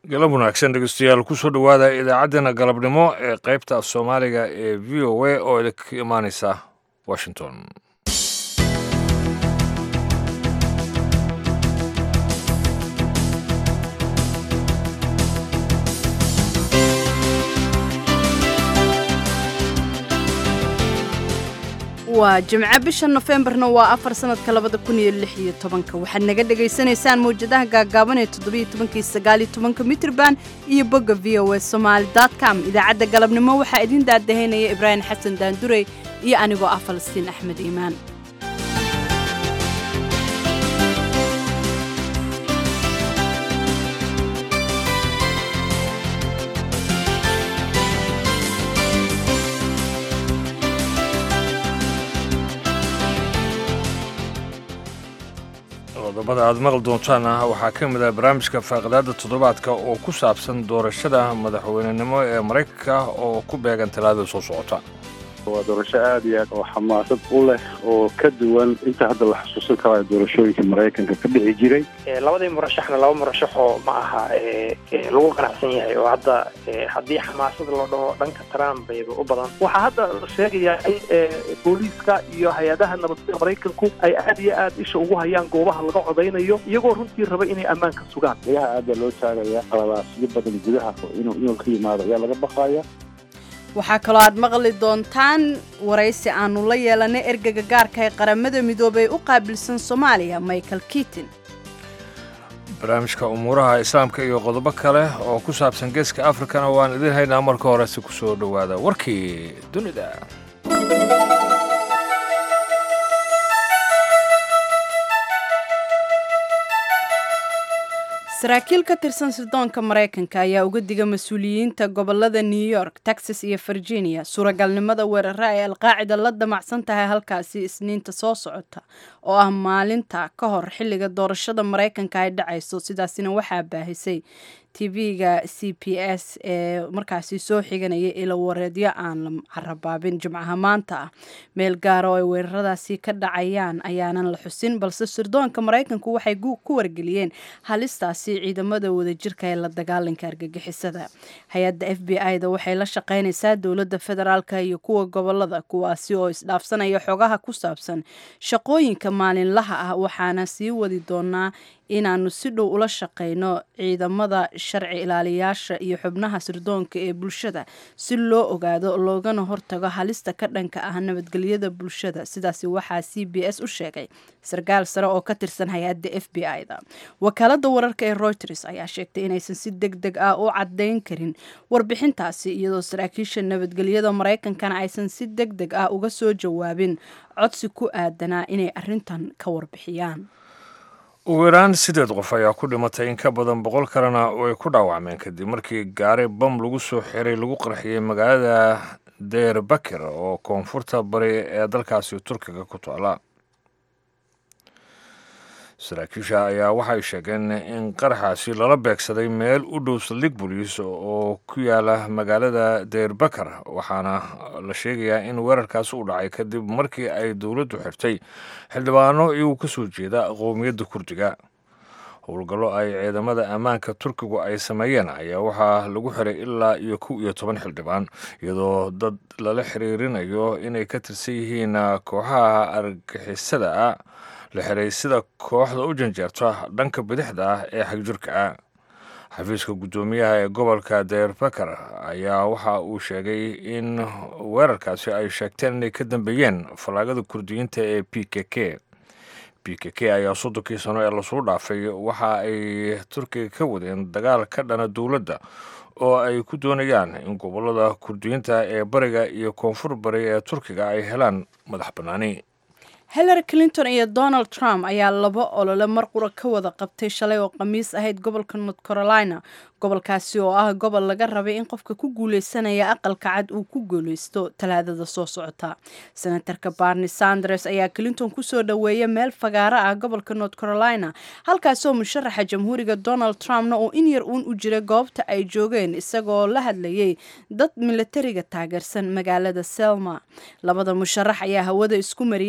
galab wanaagsan dhegeystayaal kusoo dhowaada idaacaddeenna galabnimo ee qaybta af soomaaliga ee v o a oo idinka imaaneysa washington waa jimco bisha nofembarna waa afar sanadka labada kun iyo lix iyo tobanka waxaad naga dhagaysanaysaan mawjadaha gaagaaban ee toddobiyo tobankii sagaaliyo tobanka mitrban iyo bogga v o a somaali com idaacadda galabnimo waxaa idiin daadahaynaya ibraahim xasan daandurey iyo anigoo ah falastiin axmed iimaan qodobada aad maqli doontaana waxaa ka mid ah barnaamijka faaqidaada toddobaadka oo ku saabsan doorashada madaxweynenimo ee maraykanka oo ku beegan talaadada soo socota waa doorasho aad iyo aad oo xamaasad u leh oo ka duwan inta hadda la xusuusan karayo doorashooyinka maraykanka ka dhici jiray labadii murashaxna laba murashaxoo ma aha lagu qanacsan yahay oo hadda haddii xamaasad loo dhaho dhanka trump bayba u badan waxaa hadda la sheegayaa in booliiska iyo hay-adaha nabadgeda maraykanku ay aad iyo aad isha ugu hayaan goobaha laga codaynayo iyagoo runtii raba inay ammaanka sugaan ayaha aad baa loo taagaya qaladaasyo badan gudaha inuu inuu ka yimaado ayaa laga baqaya waxaa kaloo aad maqli doontaan waraysi aanu la yeelanay ergega gaarka ee qaramada midoobay u qaabilsan soomaaliya michael kitin barnaamijka umuuraha islaamka iyo qodobo kale oo ku saabsan geeska afrikana waan idiin haynaa marka horese ku soo dhowaada warkii dunida saraakiil ka tirsan sirdoonka maraykanka ayaa uga diga mas-uuliyiinta gobolada new york texas iyo virginia suuragalnimada weerara ay alqaacida la damacsan tahay halkaasi isniinta soo socota oo ah maalinta ka hor xilliga doorashada maraykanka ay dhacayso sidaasina waxaa baahisay tv-ga c p s ee markaasi soo xiganaya ilo wareedyo aan la carabaabin jimcaha maanta ah meel gaara oo ay weeraradaasi ka dhacayaan ayaanan la xusin balse sirdoonka maraykanku waxay ku wargeliyeen halistaasi ciidamada wadajirka ee la dagaalanka argagixisada hay-adda f b i da waxay la shaqaynaysaa dowladda federaalka iyo kuwa gobolada kuwaasi oo isdhaafsanaya xogaha ku saabsan shaqooyinka maalinlaha ah waxaana sii wadi doonaa inaanu si dhow ula shaqayno ciidamada sharci ilaaliyaasha iyo xubnaha sirdoonka ee bulshada si loo ogaado loogana hortago halista ka dhanka ah nabadgelyada bulshada sidaasi waxaa c b s u sheegay sarkaal sare oo ka tirsan hay-adda f b i da wakaalada wararka ee reuters ayaa sheegtay inaysan si deg deg ah u cadayn karin warbixintaasi iyadoo saraakiisha nabadgelyada maraykankana aysan si deg deg ah uga soo jawaabin codsi ku aadanaa inay arintan ka warbixiyaan ugu yaraan sideed qof ayaa ku dhimatay in ka badan boqol kalena way ku dhaawacmeen kadib markii gaari bam lagu soo xiray lagu qarxiyey magaalada deer bakir oo koonfurta bari ee dalkaasi turkiga ku taala saraakiisha ayaa waxay sheegeen in qaraxaasi lala beegsaday meel u dhow saldhig boliis oo ku yaala magaalada deer bakar waxaana la sheegayaa in weerarkaasi u dhacay kadib markii ay dowladdu xirtay xildhibaano iyagoo ka soo jeeda qowmiyadda kurdiga howlgallo ay ciidamada ammaanka turkigu ay sameeyeen ayaa waxaa lagu xiray ilaa iyo kow iyo toban xildhibaan iyadoo dad lala xiriirinayo inay ka tirsan yihiin kooxaha argixisada ah la xiray sida kooxda u janjeerta dhanka bidixda ah ee xagjirka ah xafiiska guddoomiyaha ee gobolka deer bakar ayaa waxa uu sheegay in weerarkaasi ay sheegteen inay ka dambeeyeen fallaagada kurdiyiinta ee p k k p k k ayaa soddonkii sano ee lasoo dhaafay waxa ay turkiga ka wadeen dagaal ka dhana dowladda oo ay ku doonayaan in gobolada kurdiyiinta ee bariga iyo koonfur bari ee turkiga ay helaan madax bannaani hillary clinton iyo donald trump ayaa laba olole mar qura ka wada qabtay shalay oo khamiis ahayd gobolka north carolina gobolkaasi oo ah gobol laga rabay in qofka ku guuleysanaya aqalka cad uu ku guuleysto talaadada soo socota senatarka barni sanders ayaa clinton kusoo dhoweeya meel fagaaro ah gobolka north carolina halkaasoo musharaxa jamhuuriga donald trumpna oo in yar uun u jiray goobta ay joogeen isagoo la hadlayay dad milatariga taageersan magaalada selma labada musharax ayaa hawada isku mariyey cay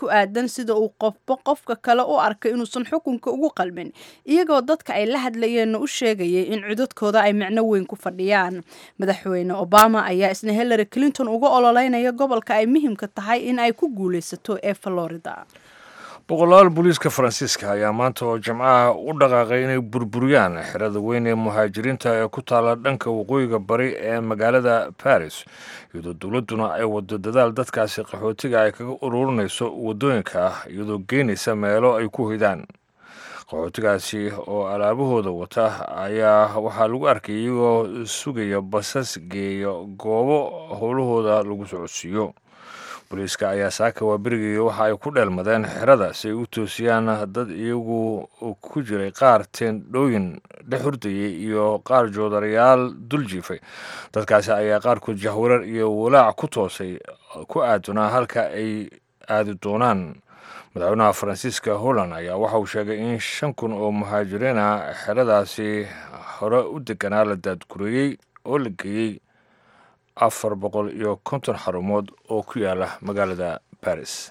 ku aadan sida uu qofba qofka kale u arkay inuusan xukunka ugu qalmin iyagoo dadka ay la hadlayeenna u sheegayay in codadkooda ay micno weyn ku fadhiyaan madaxweyne obama ayaa isna hillary clinton uga ololeynaya gobolka ay muhiimka tahay in ay ku guulaysato ee florida boqolaal booliiska faransiiska ayaa maanta oo jimcaha u dhaqaaqay inay burburiyaan xerada weyn ee muhaajiriinta ee ku taala dhanka waqooyiga bari ee magaalada baris iyadoo dowladduna ay wado dadaal dadkaasi qaxootiga ay kaga ururinayso waddooyinka ah iyadoo geynaysa meelo ay ku hoydaan qaxootigaasi oo alaabahooda wata ayaa waxaa lagu arkay iyagoo sugaya basas geeya goobo howlahooda lagu socodsiiyo booliiska ayaa saaka waaberigeeya waxa ay ku dheelmadeen xerada si ay u toosiyaan dad iyagu ku jiray qaar teendhooyin dhex hurdayay iyo qaar joodarayaal dul jiifay dadkaasi ayaa qaarkood jahwarar iyo walaac ku toosay ku aadunaa halka ay aadi doonaan madaxweynaha faransiiska holland ayaa waxa uu sheegay in shan kun oo muhaajiriin ah xeradaasi hore u deganaa la daadgureeyey oo la geeyey afar boqol iyo konton xarumood oo ku yaala magaalada baris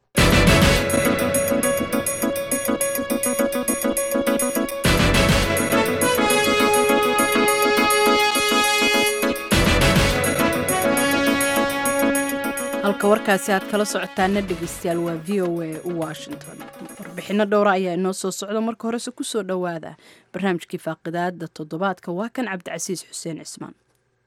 halka warkaasi aad kala socotaana dhegeystayaal waa v o a washington warbixino dhowra ayaa inoo soo socda marka horese kusoo dhowaada barnaamijkii faaqidaada toddobaadka waa kan cabdicasiis xuseen cismaan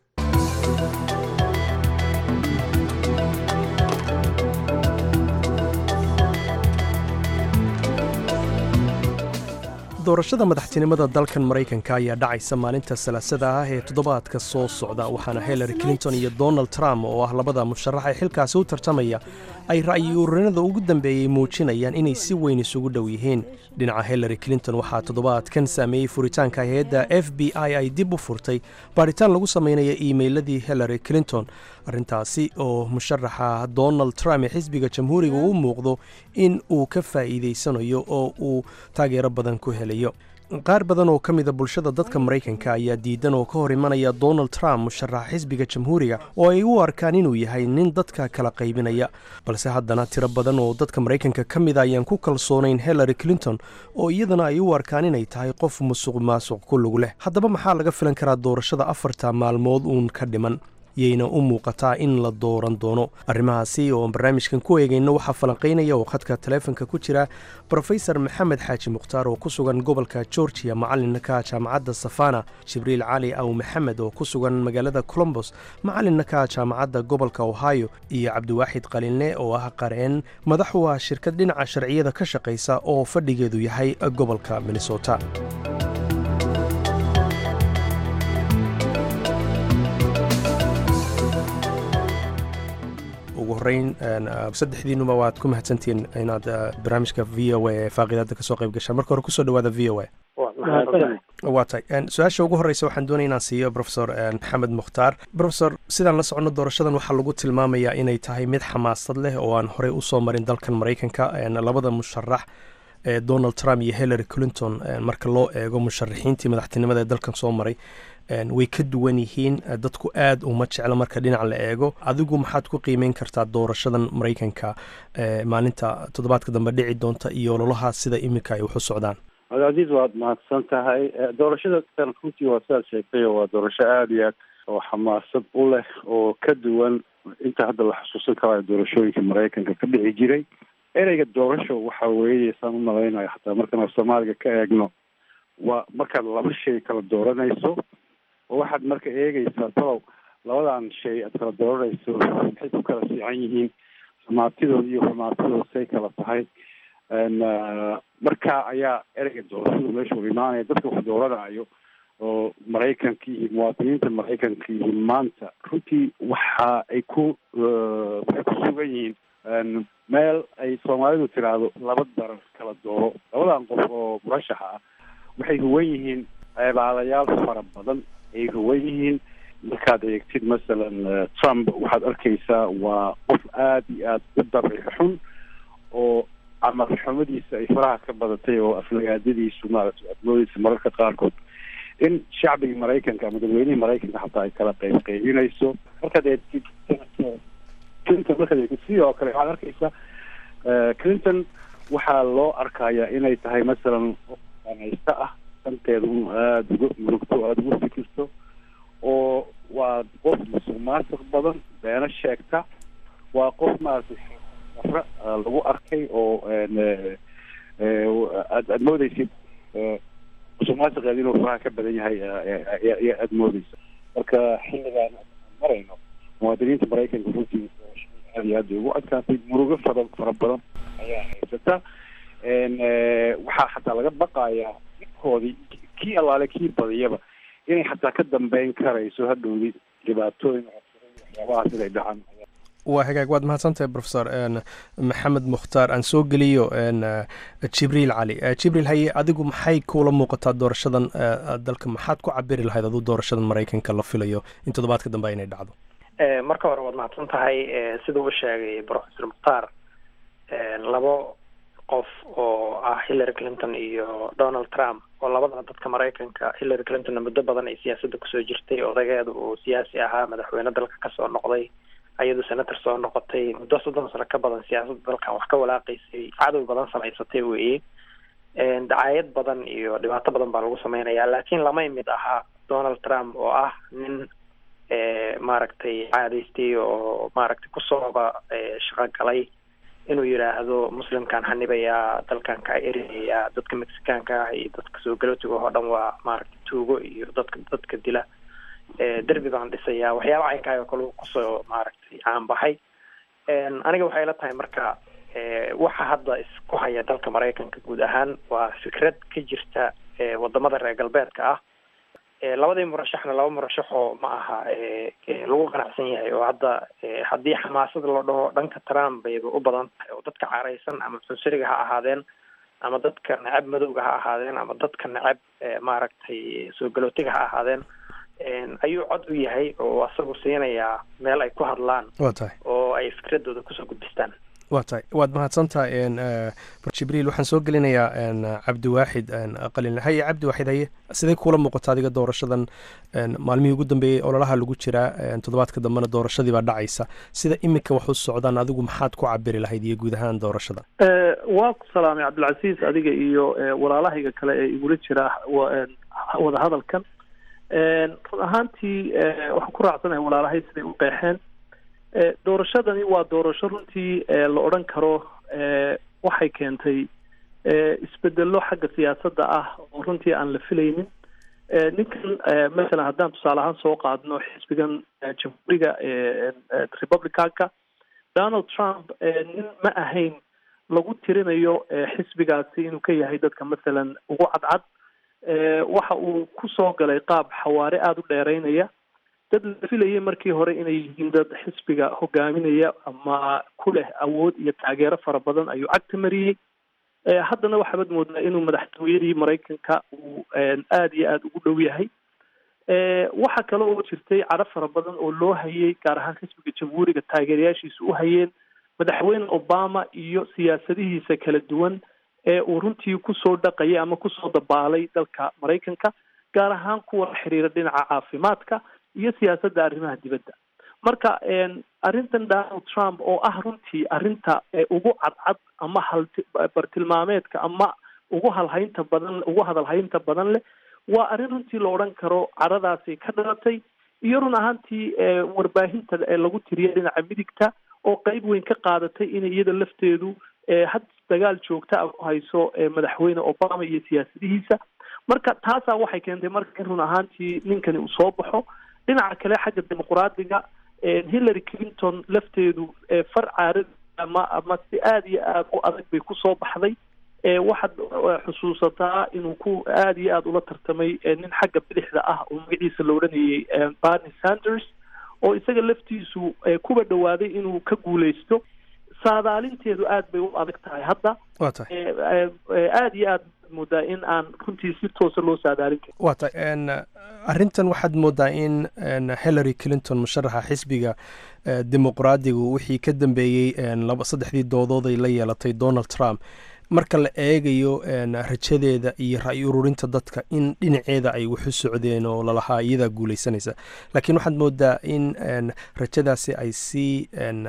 doorashada madaxtinimada dalkan maraykanka ayaa dhacaysa maalinta salaasada ah ee toddobaadka soo socda waxaana hillary clinton iyo donald trump oo ah labada musharax ee xilkaasi u tartamaya ay ra'yi ururinada ugu dambeeyey muujinayaan inay si weyn isugu dhow yihiin dhinaca hillary clinton waxaa toddobaadkan saameeyey furitaanka hay-adda f b i ay dib u furtay baadhitaan lagu samaynaya iimeyladii hillary clinton arrintaasi oo musharaxa donald trump ee xisbiga jamhuuriga u muuqdo in uu ka faa'iidaysanayo oo uu taageero badan ku helayo qaar badan oo ka mida bulshada dadka maraykanka ayaa diidan oo ka hor imanaya donald trump musharaxa xisbiga jamhuuriga oo ay u arkaan inuu yahay nin dadka kala qaybinaya balse haddana tiro badan oo dadka maraykanka ka mida ayaan ku kalsoonayn hillary clinton oo iyadana ay u arkaan inay tahay qof musuq maasuq ku lug leh haddaba maxaa laga filan karaa doorashada afarta maalmood uun ka dhiman yayna u muuqataa in la dooran doono arrimahaasi oo barnaamijkan ku eegayno waxaa falanqaynaya oo khadka taleefonka ku jira brofesor maxamed xaaji mukhtaar oo ku sugan gobolka georgia macalinka jaamacadda safana jibriil cali aw maxamed oo ku sugan magaalada colombos macalinka jaamacadda gobolka ohio iyo cabdiwaaxid qalinle oo ah qareen madax u ah shirkad dhinaca sharciyada ka shaqaysa oo fadhigeedu yahay gobolka minnesota ugu horeyn saddexdiinuba waad ku mahadsantihiin inaad barnaamijka v o a ee faaqidaada kasoo qayb gashaan marka hore kusoo dhawaada v o a waa tahay su-aasha ugu horeysa waxaan doonaya inaan siiyo profesor maxamed mukhtaar profesor sidaan la socono doorashadan waxaa lagu tilmaamayaa inay tahay mid xamaasad leh oo aan horey usoo marin dalkan maraykanka labada musharax ee donald trump iyo hillary clinton marka loo eego musharaxiintii madaxtinimada ee dalkan soo maray way ka duwan yihiin dadku aad uma jeclo marka dhinac la eego adigu maxaad ku qiimeyn kartaa doorashadan maraykanka maalinta toddobaadka dambe dhici doonta iyo ololahaas sida iminka ay waxu socdaan cabdicasiis waad mahadsan tahay doorashada tan runtii waa sidaad sheegtay waa doorasho aada iyo aad oo xamaasad u leh oo ka duwan inta hadda la xusuusan karayo doorashooyinka maraykanka ka dhici jiray ereyga doorasho waxa weeye saan u malaynayo xataa markaan soomaaliga ka eegno waa markaad laba shay kala dooranayso oo waxaad marka eegaysaa talow labadan shay aad kala dooranayso maxay ku kala fiican yihiin xumaatidooda iyo xumaatidooda say kala tahay marka ayaa ereyga doorashadu meesha u imaanaya dadka wax dooranayo oo maraykanka iyo muwaadiniinta maraykanka iyo maanta runtii waxa ay ku waxay ku sugan yihiin meel ay soomaalidu tiraahdo laba darar kala dooro labadan qof oo murashaxa ah waxay huwan yihiin ceebaadayaal fara badan ay huwan yihiin markaad eegtid masalan trump waxaad arkaysaa waa qof aada iyo aada u dabci xun oo camal xumadiisa ay faraha ka badatay oo aflagaadadiisu maaragtay admoodiisa mararka qaarkood in shacbigii maraykanka ama dadweynihii maraykanka xataa ay kala qayb qaybinayso markaad eegtid clinton markaad eegtid sidoo kale waxaad arkaysaa clinton waxaa loo arkayaa inay tahay masalan anaysta ah danteeda un aada uga murugto aada uga fikirto oo waa qof musuq maasuq badan beeno sheegta waa qof maaragtay dafra lagu arkay oo aad aada moodeysid musuq maasuqeeda inuu faraha ka badan yahay aada moodeysa marka xilligaan marayno muwaadiniinta maraykanka runtii aad iyo aad bay ugu adkaatay murugo fara fara badan ayaa haysata waxaa xataa laga baqayaa midkoodii kii allaale kii badiyaba inay xataa ka dambeyn karayso hadhowdi dhibaatooyin waxyaabahaas inay dhacaan waa hagaag waad mahadsantahay professor maxamed mukhtaar aan soo geliyo jibriil cali jibriil haye adigu maxay kuula muuqataa doorashadan dalka maxaad ku cabiri lahayd aduu doorashadan maraykanka la filayo in toddobaadka dambe inay dhacdo marka hore waad mahadsan tahay siduu u sheegay professor mukhtaar labo qof oo ah hillary clinton iyo donald trump oo labadana dadka maraykanka hillary clintonna muddo badan ay siyaasadda kusoo jirtay odageeda uu siyaasi ahaa madaxweyne dalka kasoo noqday ayadu senator soo noqotay muddo soddon sano ka badan siyaasadda dalkan wax ka walaaqaysay cadow badan samaysatay weeye dacaayad badan iyo dhibaato badan baa lagu sameynaya laakiin lamay mid ahaa donald trump oo ah nin maaragtay caadaystay oo maaragtay kusooba shaqo galay inuu yidhaahdo muslimkan hanibayaa dalkan kaa erinayaa dadka mexicaanka ah iyo dadka soo galootiga oo dhan waa maaragtay tuugo iyo dadka dadka dila derbi baan dhisayaa waxyaaba caynkaay oo kale kusoo maaragtay caanbaxay aniga waxay la tahay marka waxa hadda isku haya dalka maraykanka guud ahaan waa fikrad ka jirta wadamada reer galbeedka ah labadii murashaxna laba murashaxoo ma aha lagu qanacsan yahay oo hadda haddii xamaasada loo dhaho dhanka trump bayba u badan tahay oo dadka caraysan ama cunsuriga ha ahaadeen ama dadka necab madowga ha ahaadeen ama dadka necab maaragtay soo galootiga ha ahaadeen ayuu cod u yahay oo asagu siinayaa meel ay ku hadlaan waa tahay oo ay fikradooda kusoo gudbistaan waa tahay waad mahadsantahay jibriil waxaan soo gelinayaa cabdiwaaxid qalin haye cabdiwaaxid haye sidee kuula muuqata adiga doorashadan maalmihii ugu dambeeyey ololaha lagu jiraa toddobaadka dambena doorashadii baa dhacaysa sida iminka wax u socdaan adigu maxaad ku cabiri lahayd iyo guud ahaan doorashada waa ku salaamay cabdilcasiis adiga iyo walaalahayga kale ee igula jira wada hadalkan run ahaantii waxaan ku raacsanahay walaalahay siday u qeexeen doorashadani waa doorasho runtii la odhan karo waxay keentay isbedelo xagga siyaasadda ah oo runtii aan la filaynin ninkan masalan haddaan tusaale ahaan soo qaadno xisbigan jamhuuriga republicanka donald trump nin ma ahayn lagu tirinayo xisbigaasi inuu ka yahay dadka masalan ugu cadcad waxa uu ku soo galay qaab xawaare aada u dheereynaya dad la filayay markii hore inay yihiin dad xisbiga hogaaminaya ama ku leh awood iyo taageero fara badan ayuu cagta mariyey haddana waxaabad moodaa inuu madaxtooyadii maraykanka uu aada iyo aada ugu dhow yahay waxa kale oo jirtay cadho fara badan oo loo hayay gaar ahaan xisbiga jamhuuriga taageerayaashiisa u hayeen madaxweyne obama iyo siyaasadihiisa kala duwan ee uu runtii kusoo dhaqayay ama kusoo dabaalay dalka maraykanka gaar ahaan kuwa la xiriira dhinaca caafimaadka iyo siyaasadda arrimaha dibadda marka arrintan donald trump oo ah runtii arrinta ugu cadcad ama hal bartilmaameedka ama ugu halhaynta badan ugu hadalhaynta badan leh waa arrin runtii la odhan karo caradaasi ka dhalatay iyo run ahaantii warbaahinta lagu tiriya dhinaca midigta oo qeyb weyn ka qaadatay inay iyada lafteedu had dagaal joogta a ku hayso madaxweyne obama iyo siyaasadihiisa marka taasaa waxay keentay marka in run ahaantii ninkani uu soo baxo dhinaca kale xagga dimuqraadiga hillary clinton lafteedu far caarad ama ama si aada iyo aada u adag bay kusoo baxday waxaad xusuusataa inuu ku aada iyo aada ula tartamay nin xagga bidixda ah oo magaciisa la odhanayay barney sanders oo isaga laftiisu kuba dhawaaday inuu ka guuleysto saadaalinteedu aada bay u adag tahay hadda waa tahay aada iyo aada moodaa in aan runtii si toosa loo saadaalin karin waa tahay arrintan waxaad moodaa in hillary clinton musharaxa xisbiga dimuqraadigu wixii ka dambeeyey laba saddexdii doodood ay la yeelatay donald trump marka la eegayo rajadeeda iyo ra-y ururinta dadka in dhinaceeda ay waxu socdeen oo lalahaa iyadaa guuleysanaysa laakiin waxaad moodaa in rajadaasi ay sii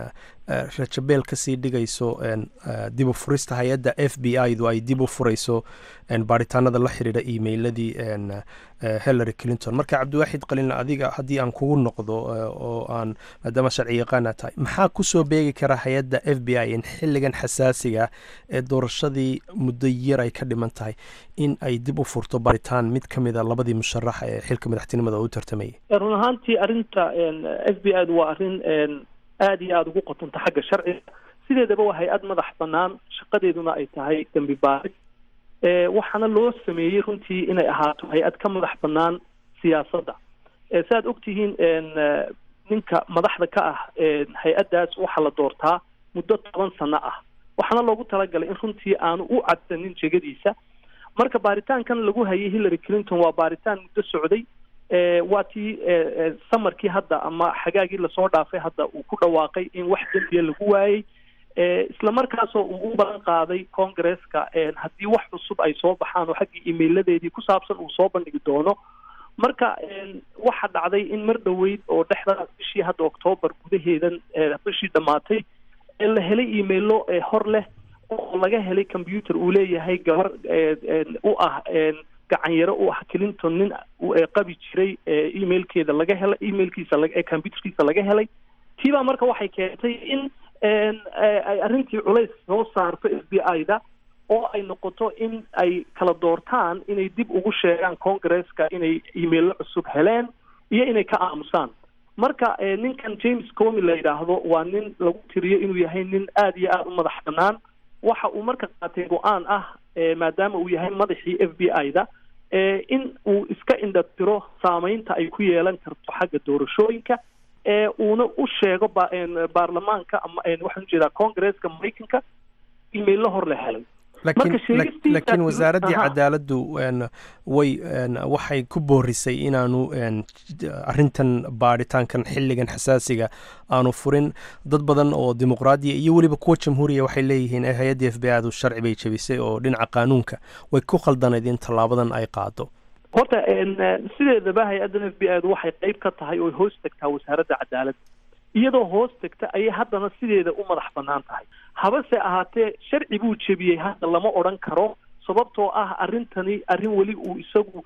rajabeel kasii dhigayso dib u furista hay-adda f b i du ay dib u furayso baaritaanada la xiriira emailadii hillary clinton marka cabdiwaaxid qalin adiga haddii aan kugu noqdo oo aan maadaama sharci yaqaana tahay maxaa kusoo beegi kara hay-adda f b i in xilligan xasaasiga ee doorashadii muddo yar ay ka dhiman tahay in ay dib u furto baaritaan mid ka mida labadii musharax ee xilka madaxtinimada u tartamayay run ahaantii arrinta f b i du waa arrin aada iyo aada ugu qotonta xagga sharciga sideedaba waa hay-ad madax banaan shaqadeeduna ay tahay dembi baaris waxaana loo sameeyey runtii inay ahaato hay-ad ka madax banaan siyaasadda si aad ogtihiin ninka madaxda ka ah hay-addaas waxaa la doortaa muddo toban sano ah waxaana loogu talagalay in runtii aanu u cadsanin jegadiisa marka baaritaankan lagu hayay hillary clinton waa baaritaan muddo socday waa tii samarkii hadda ama xagaagii lasoo dhaafay hadda uu ku dhawaaqay in wax dembiya lagu waayey isla markaasoo uu u balan qaaday congresska haddii wax cusub ay soo baxaan oo xaggii emailadeedii ku saabsan uu soo bandhigi doono marka waxa dhacday in mar dhoweyd oo dhexdaas bishii hadda octoobar gudaheedan bishii dhammaatay la helay emailo hor leh oo laga helay computer uu leeyahay gabar u ah gacanyaro u ah clinton nin qabi jiray emailkeeda laga helay emailkiisa computerkiisa laga helay tiibaa marka waxay keentay in ay arrintii culays soo saarto f b i da oo ay noqoto in ay kala doortaan inay dib ugu sheegaan congresska inay emaillo cusub heleen iyo inay ka aamusaan marka ninkan james comi la yidhaahdo waa nin lagu tiriyo inuu yahay nin aada iyo aada u madax banaan waxa uu marka qaatay go-aan ah maadaama uu yahay madaxii f b i da in uu iska indhatiro saameynta ay ku yeelan karto xagga doorashooyinka uuna u sheego baarlamaanka ama waxaan ujeedaa congresska maraykanka emaillo hor la helay laakiin wasaaraddii cadaaladdu way waxay ku boorisay inaanu arintan baaritaankan xilligan xasaasiga aanu furin dad badan oo dimuqraadiya iyo weliba kuwa jamhuuriya waxay leeyihiin hay-adda f b i du sharci bay jebisay oo dhinaca qaanuunka way ku khaldanayd in tallaabadan ay qaado horta sideedaba hay-addan f b i du waxay qeyb ka tahay oo hoos tagtaa wasaaradda cadaaladda iyadoo hoos tagta ayay haddana sideeda u madax banaan tahay habase ahaatee sharci buu jebiyey hadda lama odhan karo sababtoo ah arrintani arrin weli uu isagu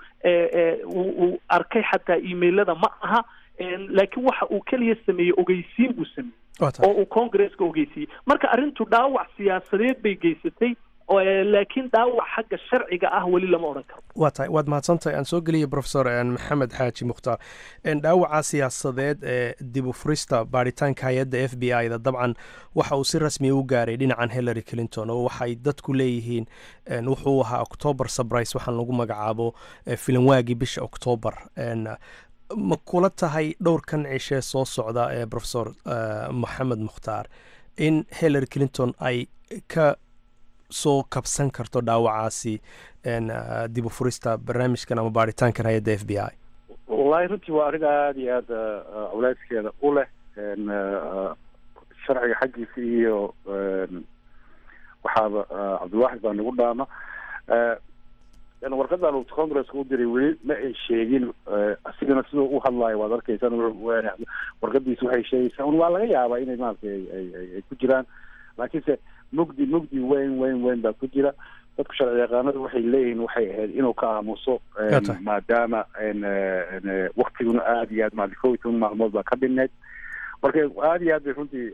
uu arkay xataa emailada ma aha laakiin waxa uu keliya sameeyey ogeysiin buu sameeyey oo uu congresska ogeysiiyey marka arrintu dhaawac siyaasadeed bay geysatay laakiin dhaawac xagga sharciga ah weli lama odhan karo waa tahay waad mahadsantahay aan soo geliya professor maxamed xaaji mukhtaar dhaawaca siyaasadeed ee dib u furista baaritaanka hay-adda f b i da dabcan waxa uu si rasmiya u gaaray dhinacan hillary clinton oo waxay dadku leeyihiin wuxuu ahaa october surprise waxaan lagu magacaabo filanwaagii bisha october ma kula tahay dhowrkan cishee soo socda ee professor maxamed mukhtaar in hillary clinton ay ka soo kabsan karto dhaawacaasi dib u furista barnaamijkan ama baaritaankan hay-adda f b i wallahi runtii waa arrin aada iyo aada culayskeeda u leh sharciga xaggiisa iyo waxaaba cabdilwaxid baa nagu dhaama warqadan uu congresska u diray weli ma ay sheegin asigana siduu u hadlaayo waad arkaysaan warqadiisa waxay sheegaysaa un waa laga yaabaa inay maaragtay ay ku jiraan laakiinse mugdi mugdi weyn weyn weyn baa ku jira dadku sharci yaqaanadu waxay leeyihiin waxay ahayd inuu ka aamuso maadaama waktiguna aada iyo aad maali kow iyo toban maalmood baa ka dhineyd marka aada iyo aad bay runtii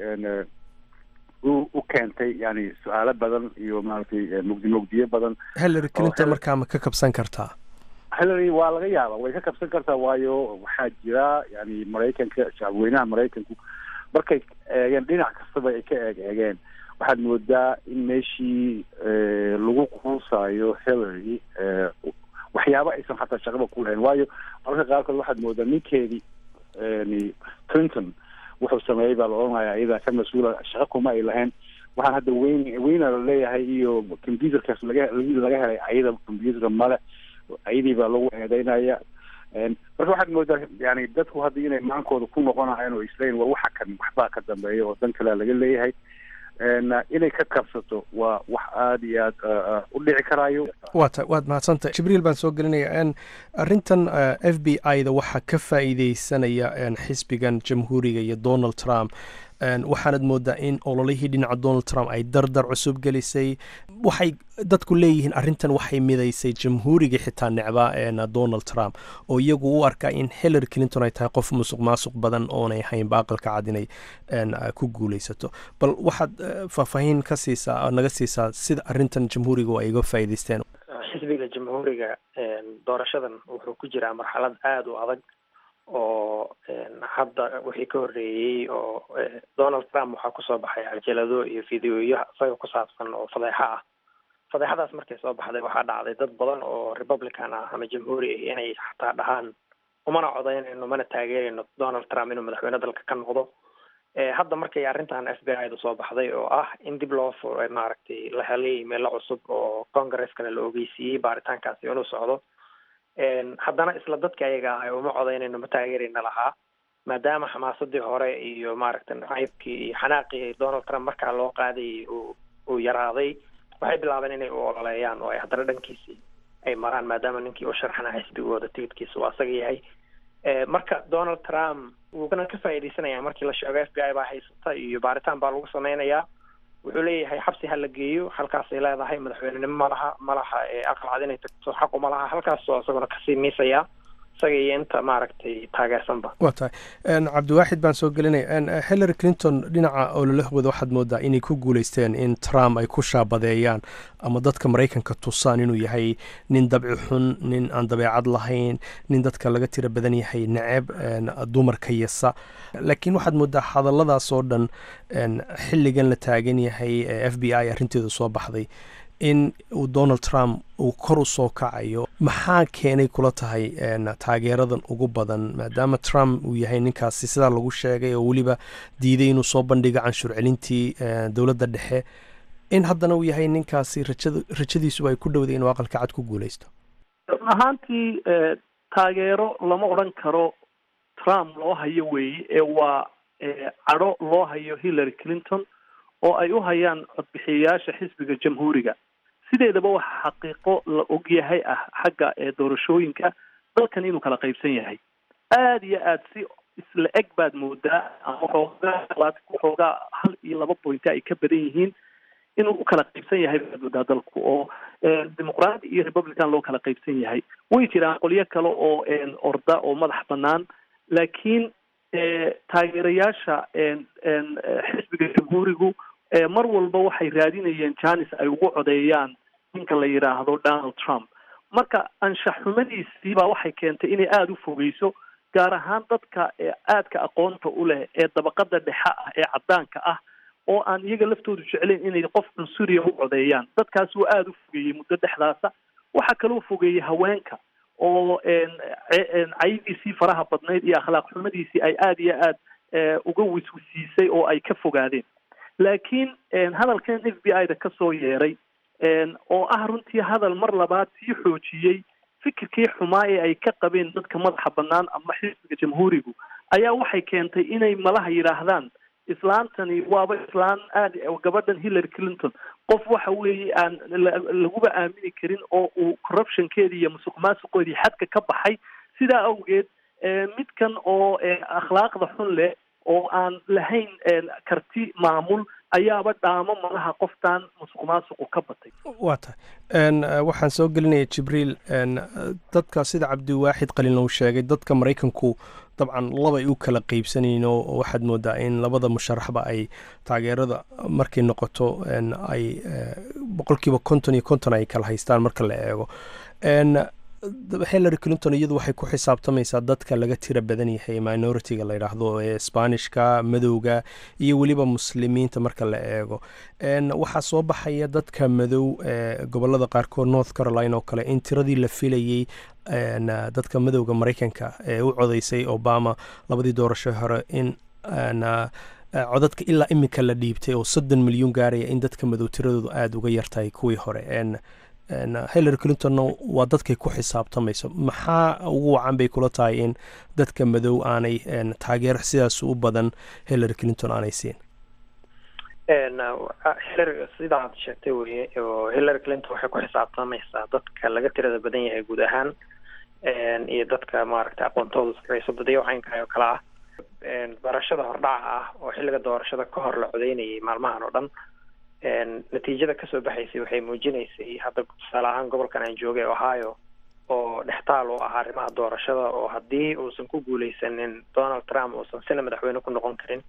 u keentay yani su-aalo badan iyo maaragtay mugdi mugdiyo badan hillary clinton markaa ma ka kabsan kartaa hillary waa laga yaaba way ka kabsan kartaa waayo waxaa jira yani maraykanka shacabweynaha maraykanku markay eegeen dhinac kastaba ay ka eeg eegeen waxaad moodaa in meeshii lagu quusayo hillary waxyaaba aysan xataa shaqaba ku lahayn waayo mararka qaarkood waxaad moodaa ninkeedii clinton wuxuu sameeyey baa la odhanaya iyadaa ka mas-uula shaqa kuma ay lahayn waxaan hadda weyn weyna la leeyahay iyo computerkaas laga laga helay ayada computerka male ayadii baa lagu eedeynaya marka waxaad moodaa yani dadku hadda inay maankooda ku noqonayaan oo isleeyiin war waxa kan waxbaa ka dambeeya oo dan kalea laga leeyahay inay ka kabsato waa wax aada iyo aad u dhici karaayo waa ta waad mahadsantahay jibriil baan soo gelinaya arrintan f b i da waxaa ka faa'iideysanaya xisbigan jamhuuriga iyo donald trump waxaanad moodaa in ololihii dhinaca donald trump ay dardar cusub gelisay waxay dadku leeyihiin arrintan waxay midaysay jamhuurigii xitaa necbaa donald trump oo iyagu u arkaa in hillary clinton ay tahay qof musuq maasuq badan oonay haynba aqalka cad inay ku guuleysato bal waxaad faahfaahin ka siisaa naga siisaa sida arrintan jamhuuriga ay uga faa'iidaysteen xisbiga jamhuuriga doorashadan wuxuu ku jiraa marxalad aada u adag oo hadda wixii ka horreeyey oo donald trump waxaa kusoo baxay cajalado iyo videoyo isaga ku saabsan oo fadeexo ah fadeexadaas markay soo baxday waxaa dhacday dad badan oo republican ah ama jamhuuri ah inay xataa dhahaan umana codaynayno mana taageerayno donald trump inuu madaxweyne dalka ka noqdo hadda markay arrintan f b i da soo baxday oo ah in dib loo furay maaragtay la helay meelo cusub oo congreskana la ogeysiiyey baaritaankaasi inuu socdo haddana isla dadka ayaga ah uma codaynayno ma taageerayna lahaa maadaama xamaasadii hore iyo maaragtay nacaybkii iyo xanaaqii donald trump markaa loo qaadayay uu uu yaraaday waxay bilaabeen inay u ololeeyaan oo ay haddana dhankiisii ay maraan maadaama ninkii u sharxana xisbigooda tigidkiisa uu asaga yahay marka donald trump wuuna ka faa'iidaysanaya markii la sheego f b i baa haysata iyo baaritaan baa lagu sameynayaa wuxuu leeyahay xabsi ha la geeyo halkaasay leedahay madaxweynenimo malaha malaha aqal cad inay tagto xaq uma laha halkaasoo isaguna kasii miisaya isaga iyo inta maaragtay taageersanba waa tahay cabdiwaaxid baan soo gelinaya hillary clinton dhinaca ololahooda waxaad moodaa inay ku guuleysteen in trump ay ku shaabadeeyaan ama dadka maraykanka tusaan inuu yahay nin dabci xun nin aan dabeecad lahayn nin dadka laga tira badan yahay neceb dumarka yasa laakiin waxaad moodaa hadalladaas oo dhan xilligan la taagan yahay f b i arrinteedu soo baxday in uu donald trump uu kor u soo kacayo maxaa keenay kula tahay taageeradan ugu badan maadaama trump uu yahay ninkaasi sidaa lagu sheegay oo weliba diiday inuu soo bandhigo canshuur celintii dowladda dhexe in haddana uu yahay ninkaasi rajada rajadiisuba ay ku dhowday inuu aqalka cad ku guuleysto run ahaantii taageero lama odhan karo trump loo hayo weeye ee waa cadho loo hayo hillary clinton oo ay u hayaan codbixiyayaasha xisbiga jamhuuriga sideedaba waxa xaqiiqo la ogyahay ah xagga doorashooyinka dalkan inuu kala qaybsan yahay aada iyo aada si isla eg baad moodaa ama xoogaa waxoogaa hal iyo laba bointa ay ka badan yihiin inuu u kala qaybsan yahay baad moodaa dalku oo dimuqraadi iyo republican loo kala qaybsan yahay way jiraan qolyo kale oo orda oo madax banaan laakiin taageerayaasha xisbiga jamhuurigu mar walba waxay raadinayeen janis ay ugu codeeyaan ninka la yidhaahdo donald trump marka anshax xumadiisii baa waxay keentay inay aada u fogeyso gaar ahaan dadka aadka aqoonta u leh ee dabaqada dhexe ah ee caddaanka ah oo aan iyaga laftoodu jeclayn inay qof cunsuriya u codeeyaan dadkaas wuu aada u fogeeyey muddo dhexdaasa waxaa kaloo fogeeyey haweenka oo caydiisii faraha badnayd iyo akhlaaq xumadiisii ay aada iyo aad uga wiswisiisay oo ay ka fogaadeen laakiin hadalkan f b i da kasoo yeeray oo ah runtii hadal mar labaad sii xoojiyey fikirkii xumaa ee ay ka qabeen dadka madaxa banaan ama xisbiga jamhuurigu ayaa waxay keentay inay malaha yidhaahdaan islaantani waaba islaan aad gabadhan hillary clinton qof waxa weeye aan laguba aamini karin oo uu corruptionkeedii iyo musuq maasuqoodii xadka ka baxay sidaa awgeed midkan oo akhlaaqda xun leh oo aan lahayn karti maamul ayaaba dhaamo malaha qoftaan musuq maasuqu ka batay waa tahay waxaan soo gelinaya jibriil dadka sida cabdiwaaxid qalin uu sheegay dadka maraykanku dabcan labay u kala qeybsanayn oo waxaad moodaa in labada musharaxba ay taageerada markay noqoto ay boqolkiiba konton iyo konton ay kala haystaan marka la eego hillary clinton iyadu waxay ku xisaabtamaysaa dadka laga tira badan yahay minoritiga la yidhaahdo ee sbaanishka madowga iyo weliba muslimiinta marka la eego waxaa soo baxaya dadka madow ee gobolada qaarkood north carolina oo kale in tiradii la filayey dadka madowga maraykanka ee u codeysay obama labadii doorasho hore in codadka ilaa iminka la dhiibtay oo soddon milyuun gaaraya in dadka madow tiradoodu aada uga yartahay kuwii hore hillary clintonna waa dadkay ku xisaabtamayso maxaa ugu wacan bay kula tahay in dadka madow aanay taageero sidaas u badan hillary clinton aanay siin hillary sidaad sheegtay weye oo hillary clinton waxay ku xisaabtamaysaa dadka laga tirada badan yahay guud ahaan iyo dadka maaragtay aqoontooda sareyso dadyo caynkaay oo kale ah doorashada hordhaca ah oo xilliga doorashada ka hor la codeynayay maalmahan oo dhan natiijada kasoo baxaysay waxay muujinaysay hadda tusaale ahaan gobolkan aan joogay ohio oo dhextaal u ah arrimaha doorashada oo haddii uusan ku guuleysanin donald trump uusan sina madaxweyne ku noqon karin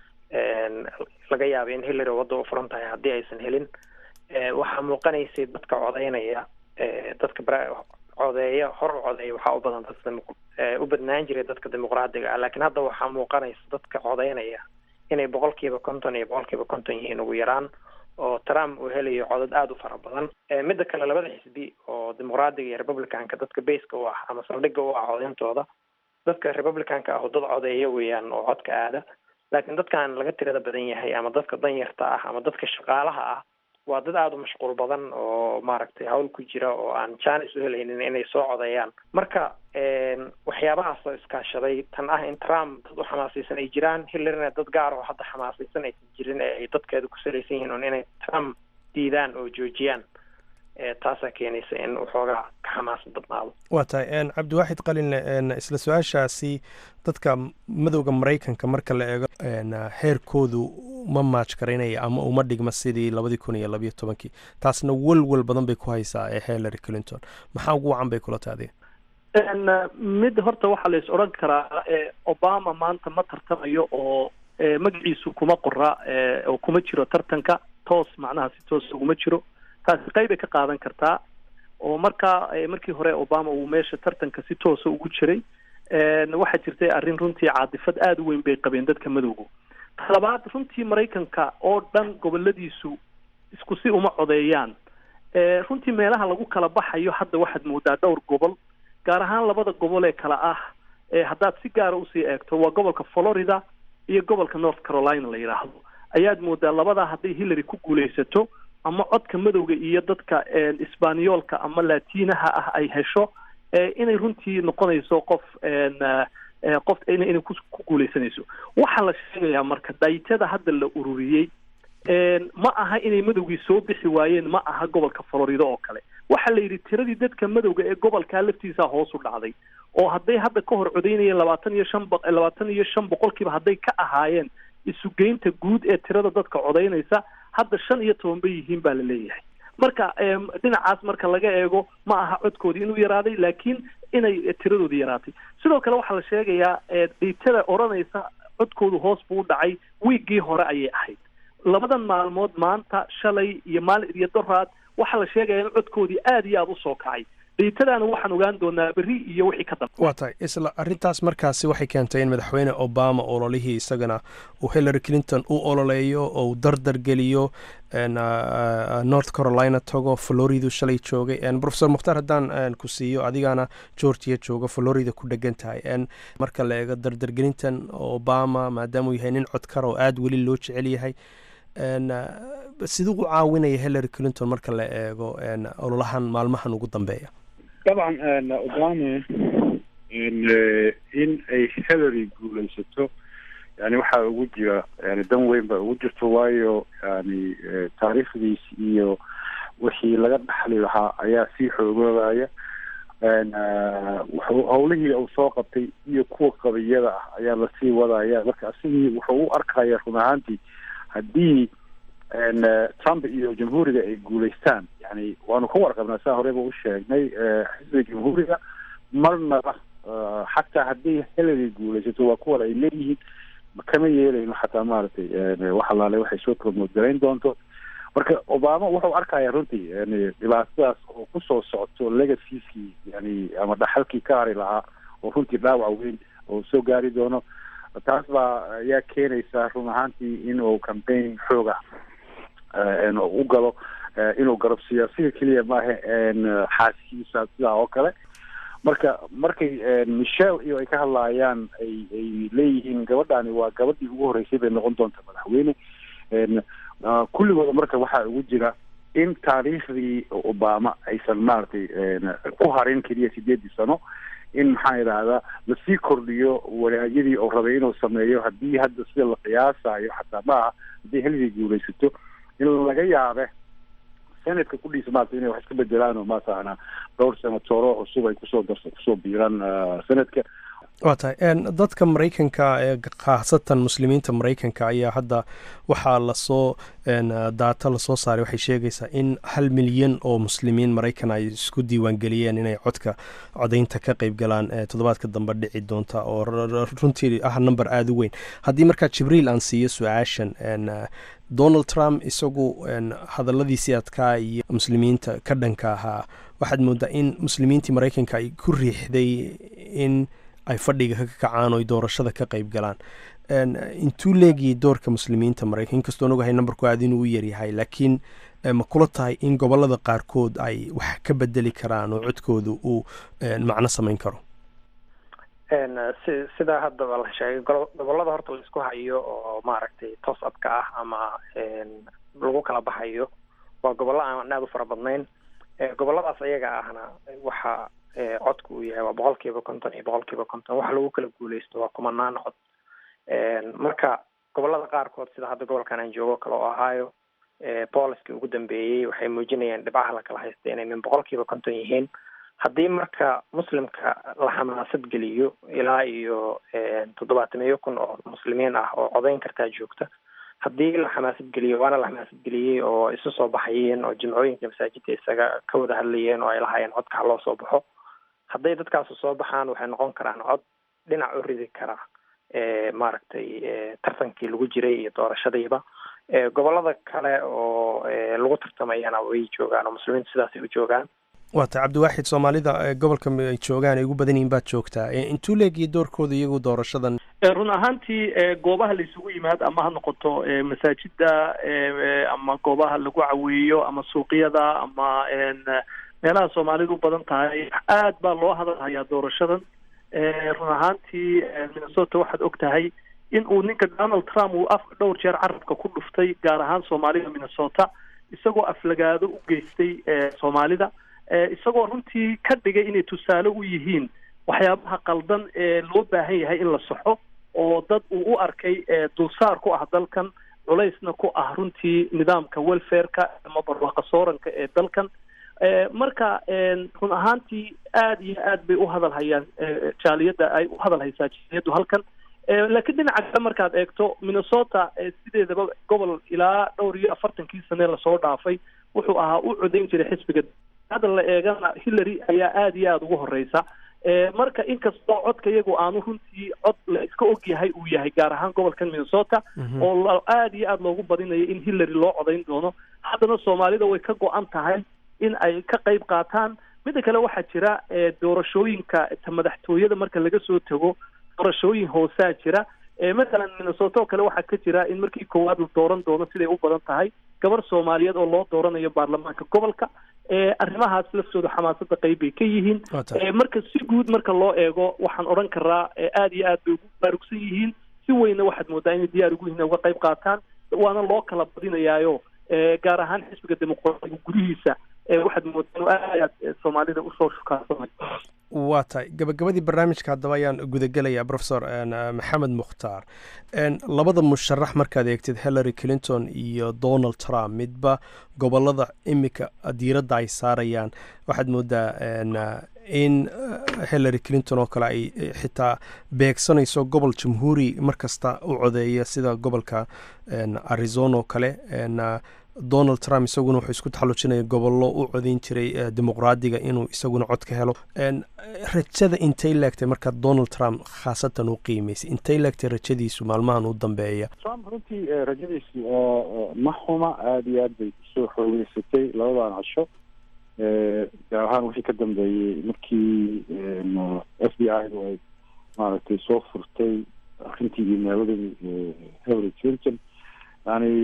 laga yaabay in hillary wadda u furan tahay haddii aysan helin waxaa muuqanaysay dadka codeynaya dadka codeeya hor u codeeya waxaa u badan dadka u badnaan jiray dadka dimuqraadiga ah laakiin hadda waxaa muuqanaysa dadka codeynaya inay boqolkiiba konton iyo boqolkiiba konton yihiin ugu yaraan oo trump uu helayo codad aada u fara badan midda kale labada xisbi oo dimuqraadiga iyo republicanka dadka baska u ah ama saldhigga u ah codeyntooda dadka republicanka ah oo dad codeeya weeyaan oo codka aada laakiin dadkan laga tirada badan yahay ama dadka danyarta ah ama dadka shaqaalaha ah waa dad aada u mashquul badan oo maaragtay hawl ku jira oo aan jaanis u helaynin inay soo codeeyaan marka waxyaabahaas oo iskaashaday tan ah in trump dad u xamaasaysan ay jiraan hillarina dad gaar oo hadda xamaasaysan aysan jirin ee ay dadkeedu ku salaysan yihiin un inay trump diidaan oo joojiyaan taasaa keenaysa in waxoogaa ka xamaasa badnaado waa tahay cabdiwaaxid qalinle isla su-aashaasi dadka madowda maraykanka marka la eego heerkoodu ma maaj karaynaya ama uma dhigma sidii labadii kun iyo labayo tobankii taasna welwel badan bay ku haysaa ee hillary clinton maxaa ugu wacan bay kula taadi mid horta waxaa la is odhan karaa obama maanta ma tartamayo oo magaciisu kuma qora oo kuma jiro tartanka toos macnaha si toos uguma jiro taasi qeybay ka qaadan kartaa oo markaa markii hore obama uu meesha tartanka si toosa ugu jiray waxaa jirtay arrin runtii caadifad aada u weyn bay qabeen dadka madowga talabaad runtii maraykanka oo dhan goboladiisu isku si uma codeeyaan runtii meelaha lagu kala baxayo hadda waxaad moodaa dhowr gobol gaar ahaan labada gobol ee kale ah haddaad si gaara usii eegto waa gobolka florida iyo gobolka north carolina la yidhaahdo ayaad moodaa labadaa hadday hillary ku guulaysato ama codka madowga iyo dadka isbaaniyoolka ama latinaha ah ay hesho inay runtii noqonayso qof qof inay ku guuleysanayso waxaa la sheegayaa marka daytada hadda la ururiyey ma aha inay madowgii soo bixi waayeen ma aha gobolka florida oo kale waxaa la yidhi tiradii dadka madowga ee gobolkaa laftiisa hoos u dhacday oo hadday hadda ka hor codeynayeen labaatan iyo shan labaatan iyo shan boqolkiiba hadday ka ahaayeen isugeynta guud ee tirada dadka codeynaysa hadda shan iyo toban bay yihiin baa la leeyahay marka dhinacaas marka laga eego ma aha codkoodii inuu yaraaday laakiin inay tiradoodii yaraatay sidoo kale waxaa la sheegayaa dhiitada odhanaysa codkoodu hoos buu u dhacay wiiggii hore ayay ahayd labadan maalmood maanta shalay iyo maalin iyo doraad waxaa la sheegaya in codkoodii aada iyo aada usoo kacay dhiitadaana waxaan ogaan doonaa berri iyo wixii ka dambe waa tahay isla arrintaas markaasi waxay keentay in madaxweyne obama ololihii isagana uu hillary clinton u ololeeyo oo uu dardar geliyo north carolina tago floridu shalay joogay profesor mukhtaar haddaan ku siiyo adigana georgia jooga florida ku dhegan tahay marka la eego dardargelintan obama maadaama uu yahay nin codkar oo aada weli loo jecel yahay siduu u caawinaya hillary clinton marka la eego ololahan maalmahan ugu dambeeya dabcan obama in ay hillary guulaysato yani waxaa ugu jira yani dan weyn baa ugu jirto waayo yani taariikhdiis iyo wixii laga dhaxli lahaa ayaa sii xoogoobaya howlihii uu soo qabtay iyo kuwa qabiyada ah ayaa lasii wadaya marka asigii wuxuu u arkaya run ahaantii haddii trump iyo jamhuuriga ay guulaystaan yani waanu ka warqabnaa saa horeyba u sheegnay xisbiga jamhuuriga marnaba xataa haddii hillary guulaysato waa kuwan ay leeyihiin kama yeelayno xataa maaragtay wax alaale waxay soo promote garayn doonto marka obama wuxuu arkaya runtii yani dhibaatadaas oo kusoo socoto legacieskii yani ama dhaxalkii ka hari lahaa oo runtii dhaawac weyn oo soo gaari doono taas baa ayaa keenaysa run ahaantii in uu campaign xooga u galo inuu garabsiiyo siga keliya maaha xaaskiisa sidaa oo kale marka markay michelle iyo ay ka hadlaayaan ay ay leeyihiin gabadhani waa gabadhii ugu horreysay bay noqon doonta madaxweyne kulligooda marka waxaa ugu jira in taariikhdii obama aysan maaragtay ku harin keliya sideedii sano in maxaa idhahdaa lasii kordhiyo wanaagyadii oo rabay inuu sameeyo haddii hadda sida la qiyaasayo xataa maaha haddii hillary guulaysato in laga yaabe senatka kudhiisa maarata inay wax iska bedelaan oo maataqana dhowr senatoro cusub ay kusoo darsa kusoo biiraan senatka waa tahay dadka maraykanka ee khaasatan muslimiinta maraykanka ayaa hadda waxaa lasoo daata lasoo saaray waxay sheegaysaa in hal milyan oo muslimiin maraykan ay isku diiwaangeliyeen inay codka codaynta ka qeyb galaan toddobaadka dambe dhici doonta oo runtii ah number aada u weyn haddii markaa jibriil aan siiyo su-aashan donald trump isagu hadaladiisii adkaa iyo muslimiinta ka dhanka ahaa waxaad moodaa in muslimiintii maraykanka ay ku riixday in ay fadhiga ka kacaan oo ay doorashada ka qeyb galaan intuu leegiyay doorka muslimiinta maraykan inkastoo ogahay numberku aada inuu u yaryahay laakiin ma kula tahay in gobolada qaarkood ay wax ka bedeli karaan oo codkooda uu macno samayn karo si sidaa haddaba la sheegay gobolada horta laisku hayo oo maaragtay toos abka ah ama lagu kala baxayo waa gobollo aan aada u fara badnayn goboladaas ayaga ahna waxa codku uu yahay waa boqol kiiba konton iyo boqol kiiba konton waxa lagu kala guuleysto waa kumanaan cod marka gobolada qaarkood sida hadda gobolkan aan joogo kale oo ahaayo booliskii ugu dambeeyey waxay muujinayaan dhibcaha la kala haysta inay min boqol kiiba konton yihiin haddii marka muslimka la xamaasad geliyo ilaa iyo toddobaatamiyo kun oo muslimiin ah oo codayn kartaa joogta haddii la xamaasad geliyo waana la xamaasad geliyey oo isu soo baxayeen oo jimcooyinka masaajidda isaga ka wada hadlayeen oo ay lahaayeen codka ha loo soo baxo hadday dadkaasu soo baxaan waxay noqon karaan cod dhinac u ridi kara maaragtay tartankii lagu jiray iyo doorashadiiba gobolada kale oo lagu tartamayana way joogaan oo muslimiintu sidaasay u joogaan waa tay cabdiwaaxid soomaalida gobolka ay joogaan ay ugu badan yihin baad joogtaa intuu leegiya doorkooda iyagu doorashadan run ahaantii goobaha la isugu yimaad ama ha noqoto masaajida ama goobaha lagu caweeyo ama suuqyada ama meelaha soomaalidu u badan tahay aad baa loo hadalhayaa doorashadan run ahaantii minnesota waxaad og tahay in uu ninka donald trump uu afka dhowr jeer carabka ku dhuftay gaar ahaan soomaalida minnesota isagoo aflagaado u geystay soomaalida isagoo runtii ka dhigay inay tusaale u yihiin waxyaabaha qaldan ee loo baahan yahay in la saxo oo dad uu u arkay dulsaar ku ah dalkan culaysna ku ah runtii nidaamka welfareka ama barwaaqa sooranka ee dalkan marka run ahaantii aada iyo aad bay u hadal hayaan jaaliyadda ay u hadal haysaa jaaliyaddu halkan laakiin dhinaca kale markaad eegto minnesota sideedaba gobol ilaa dhowr iyo afartankii sane lasoo dhaafay wuxuu ahaa u codayn jiray xisbiga hadda la eegana hillary ayaa aada iyo aada ugu horeysa marka inkastoo codka iyagu aanu runtii cod la iska og yahay uu yahay gaar ahaan gobolkan minnesota oo aada iyo aada loogu badinayo in hillary loo codayn doono haddana soomaalida way ka go-an tahay in ay ka qayb qaataan midda kale waxaa jira doorashooyinka ta madaxtooyada marka laga soo tago doorashooyin hoosaa jira mathalan minnesota oo kale waxaa ka jira in markii koowaad la dooran doono siday u badan tahay gabar soomaaliyeed oo loo dooranayo baarlamaanka gobolka arrimahaas laftooda xamaasada qayb bay ka yihiin marka si guud marka loo eego waxaan odhan karaa aada iyo aad bay ugu baarugsan yihiin si weynna waxaad moodaa inay diyaar ugu yihiin uga qayb qaataan waana loo kala badinayaayo gaar ahaan xisbiga dimuqraadiga gudihiisa waxaad moodaa inuu aad soomaalida usoo shukaansanay waa tahay gabagabadii barnaamijka haddaba ayaan gudagelayaa profesor maxamed mukhtaar labada musharax markaad eegtid hillary clinton iyo donald trump midba gobolada imika diiradda ay saarayaan waxaad moodaa in hillary clinton oo kale ay xitaa beegsanayso gobol jamhuuri markasta u codeeya sida gobolka arizona oo kale donald trump isaguna wuxuu isku taxallujinaya gobollo u codayn jiray dimuqraadiga inuu isaguna cod ka helo rajada intay leegtay marka donald trump khaasatan u qiimaysay intay leegtay rajadiisu maalmahan u dambeeya trump runtii rajadiisu ma xuma aada iyo aad bay usoo xoogeysatay labadan casho gaar ahaan wixii ka dambeeyey markii f b i du ay maaragtay soo furtay arrintii imeeladii hillary clinton yani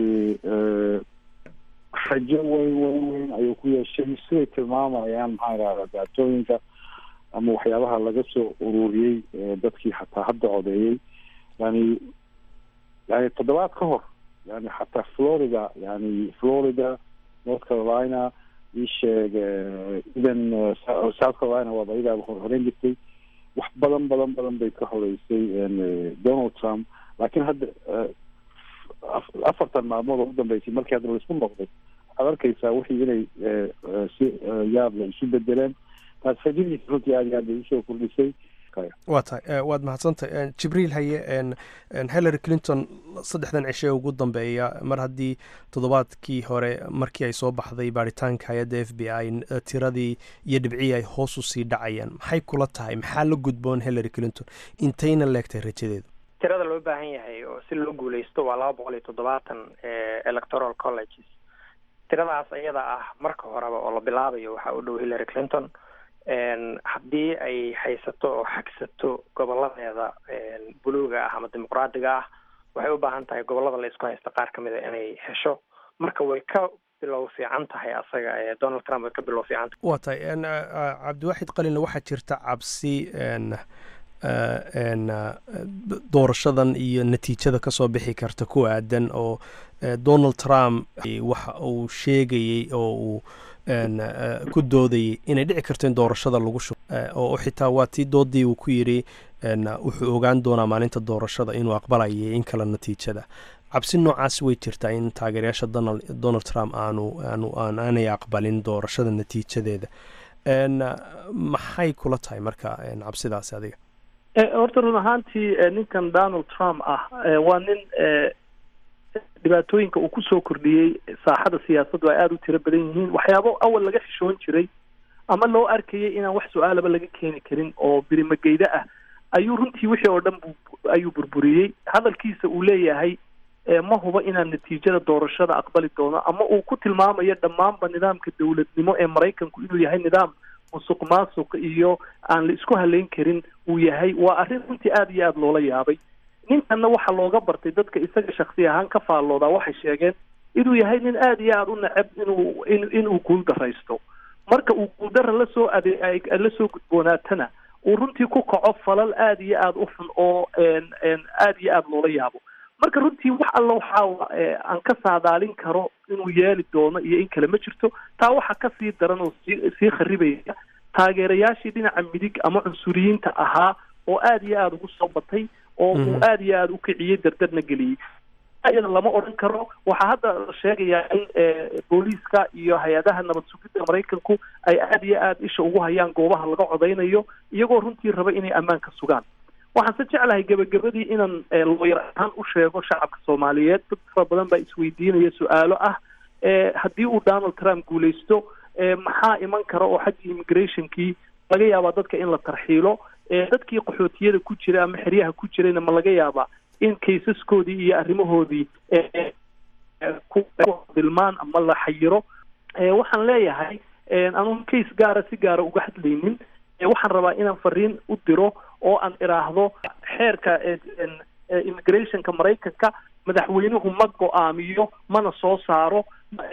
rajo weyn weyn weyn ayuu ku yeeshay siday tilmaamayaan maxaa idhahda daatooyinka ama waxyaabaha laga soo ururiyey dadkii xataa hadda codeeyey yani yani toddobaad ka hor yani xataa florida yani florida north carolina isheeg even south carolina waaba iyadaa horeyn jirtay wax badan badan badan bay ka horeysay donald trump laakiin hadda afartan maalmood oo u dambeysay markii hadda laisku noqday waxaad arkaysaa wixii inay si yaab la isu bedeleen taas rajadiisa runtii aad iyo aad bay usoo kordhisay iskale waa tahay waad mahadsantahay jibriil haye hillary clinton saddexdan cishe ee ugu dambeeya mar haddii toddobaadkii hore markii ay soo baxday baaritaanka hay-adda f b i tiradii iyo dhibcii ay hoos u sii dhacayaan maxay kula tahay maxaa la gudboon hillary clinton intayna leegtahay rajadeedu tirada loo baahan yahay oo si loo guuleysto waa laba boqol iyo toddobaatan electoral colleges tiradaas iyada ah marka horeba oo la bilaabayo waxaa u dhow hillary clinton haddii ay haysato oo xagsato goboladeeda buluuga ah ama dimuqraadiga ah waxay u baahan tahay gobolada la isku haysta qaar kamid a inay hesho marka way ka bilow fiican tahay asaga donald trump way ka bilow fiican tahay waa tahay cabdiwaxid qalinle waxaa jirta cabsi doorashadan iyo natiijada kasoo bixi karta ku aadan oo donald trump waxa uu sheegayey oo uu ku doodayay inay dhici karto in doorashada lagu shubo oo xitaa waa tii doodii uu ku yidhi wuxuu ogaan doonaa maalinta doorashada inuu aqbalayay in kale natiijada cabsi noocaas way jirtaa in taageerayaasha donald trump aanu aanu aanay aqbalin doorashada natiijadeeda maxay kula tahay marka cabsidaasi adiga horta run ahaantii ninkan donald trump ah waa nin dhibaatooyinka uu kusoo kordhiyey saaxada siyaasaddu ay aada u tiro badan yihiin waxyaabo awal laga xishoon jiray ama loo arkayay inaan wax su-aalaba laga keeni karin oo birimageyda ah ayuu runtii wixii oo dhan ayuu burburiyey hadalkiisa uu leeyahay ma huba inaan natiijada doorashada aqbali doono ama uu ku tilmaamayo dhammaanba nidaamka dowladnimo ee maraykanku inuu yahay nidaam musuq maasuq iyo aan la isku haleyn karin uu yahay waa arrin runtii aada iyo aada loola yaabay ninkanna waxaa looga bartay dadka isaga shaksi ahaan ka faalloodaa waxay sheegeen inuu yahay nin aada iyo aada u neceb inuu inuu guuldaraysto marka uu guuldara lasoo ade lasoo gudboonaatana uu runtii ku kaco falal aada iyo aada u xun oo aada iyo aada loola yaabo marka runtii wax alla waxaa aan ka saadaalin karo inuu yeeli doono iyo in kale ma jirto taa waxaa kasii daran oo sii sii kharibaya taageerayaashii dhinaca midig ama cunsuriyiinta ahaa oo aada iyo aada ugu soo batay oo uu aada iyo aada u kiciyey dardarna geliyey iyada lama odhan karo waxaa hadda la sheegayaa in booliiska iyo hay-adaha nabad sugidda maraykanku ay aada iyo aada isha ugu hayaan goobaha laga codaynayo iyagoo runtii raba inay ammaanka sugaan waxaan se jeclahay gebagabadii inaan looyar ahaan u sheego shacabka soomaaliyeed dad fara badan baa isweydiinaya su-aalo ah haddii uu donald trump guuleysto maxaa iman kara oo xaggii immigrationkii laga yaabaa dadka in la tarxiilo dadkii qaxootiyada ku jira ama xeryaha ku jirayna ma laga yaabaa in kaysaskoodii iyo arrimahoodii dilmaan ama la xayiro waxaan leeyahay anuun case gaara si gaara uga hadlaynin waxaan rabaa inaan fariin u diro oo aan iraahdo xeerka immigrationka maraykanka madaxweynuhu ma go-aamiyo mana soo saaro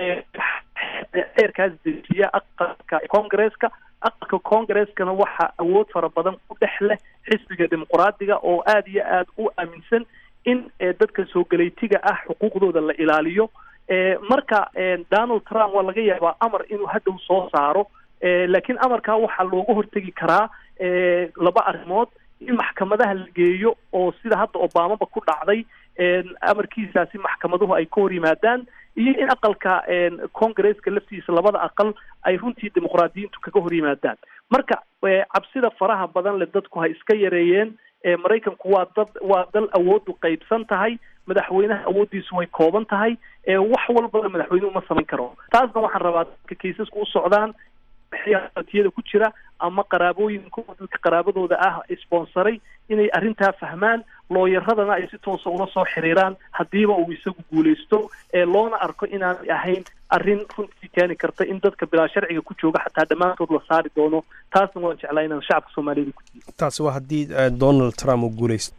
xeerkaas dejiya aqalka congresska aqalka congreskana waxaa awood fara badan ku dhex leh xisbiga dimuqraadiga oo aada iyo aada u aaminsan in dadka soo galeytiga ah xuquuqdooda la ilaaliyo marka donald trump waa laga yaabaa amar inuu hadhow soo saaro laakiin amarkaa waxaa looga hortegi karaa laba arrimood in maxkamadaha la geeyo oo sida hadda obamaba ku dhacday amarkiisaasi maxkamaduhu ay ka hor yimaadaan iyo in aqalka congresska laftiisa labada aqal ay runtii dimuqraadiyiintu kaga hor yimaadaan marka cabsida faraha badan leh dadku ha iska yareeyeen maraykanku waa dad waa dal awoodu qaybsan tahay madaxweynaha awooddiisu way kooban tahay wax walbana madaxweynuhu ma samayn karo taasna waxaan rabaa dadka kaysasku u socdaan tiyada ku jira ama qaraabooyinka dadka qaraabadooda ah sponsoray inay arrintaa fahmaan looyaradana ay si toosa ula soo xiriiraan haddiiba uu isagu guuleysto ee loona arko inaanay ahayn arrin runtii keeni karta in dadka bilaa sharciga ku jooga xataa dhammaantood la saari doono taasna waan jeclaa inaan shacabka soomaaliyada ku diido taasi waa haddii donald trump uu guuleysto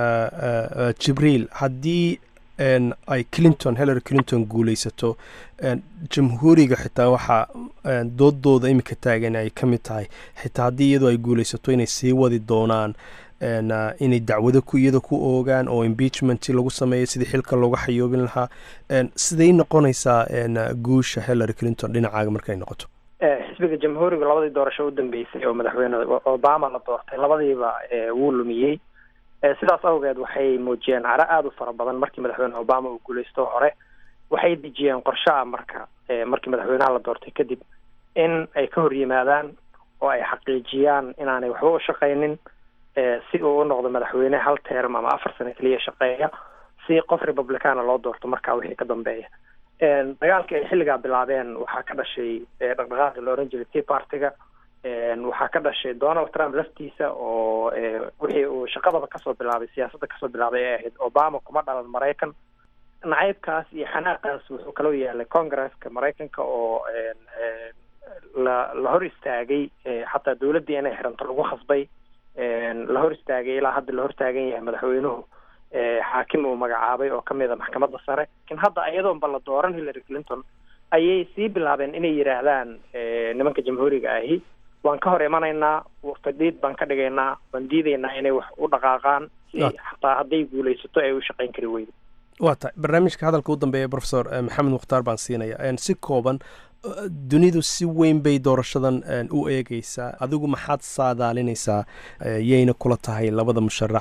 jibriil haddii ay clinton hillary clinton guuleysato jamhuuriga xitaa waxaa doodooda iminka taagan ay ka mid tahay xitaa haddii iyadoo ay guuleysato inay sii wadi doonaan inay dacwado ku iyada ku oogaan oo impeachment lagu sameeyo sidii xilka looga xayoobin lahaa siday noqonaysaa guusha hillary clinton dhinacaaga markay noqoto xisbiga jamhuuriga labadii doorasho u dambeysay oo madaxweyne obama la doortay labadiiba wuu lumiyey sidaas awgeed waxay muujiyeen caro aada u fara badan markii madaxweyne obama uu guuleysto hore waxay dejiyeen qorshe ah marka markii madaxweynaha la doortay kadib in ay ka hor yimaadaan oo ay xaqiijiyaan inaanay waxba u shaqaynin si uu u noqdo madaxweyne hal term ama afar sano keliya shaqeeya si qof republicana loo doorto markaa wixii ka dambeeya dagaalkii ay xilligaa bilaabeen waxaa ka dhashay dhaqdhaqaaqi la oran jiray tea partyga waxaa ka dhashay donald trump laftiisa oo wixii uu shaqadaba kasoo bilaabay siyaasadda kasoo bilaabay ee ahayd obama kuma dhalan maraykan nacaybkaas iyo xanaaqaas wuxuu kaloo yaalay congresska maraykanka oo la la hor istaagay xataa dawladdii inay xiranto lagu khasbay la hor istaagay ilaa hadda la hor taagan yahay madaxweynuhu xaakim uu magacaabay oo kamid a maxkamadda sare lakin hadda iyadoonba la dooran hillary clinton ayay sii bilaabeen inay yidhaahdaan nimanka jamhuuriga ahi waan ka hor imanaynaa fadhiid baan ka dhigaynaa waan diidaynaa inay wax u dhaqaaqaan si xataa hadday guulaysato ay u shaqayn kari weydo waa tahay barnaamijka hadalka u dambeeya profesor maxamed mukhtaar baan siinaya si kooban dunidu si weyn bay doorashadan u eegeysaa adigu maxaad saadaalinaysaa yayna kula tahay labada musharax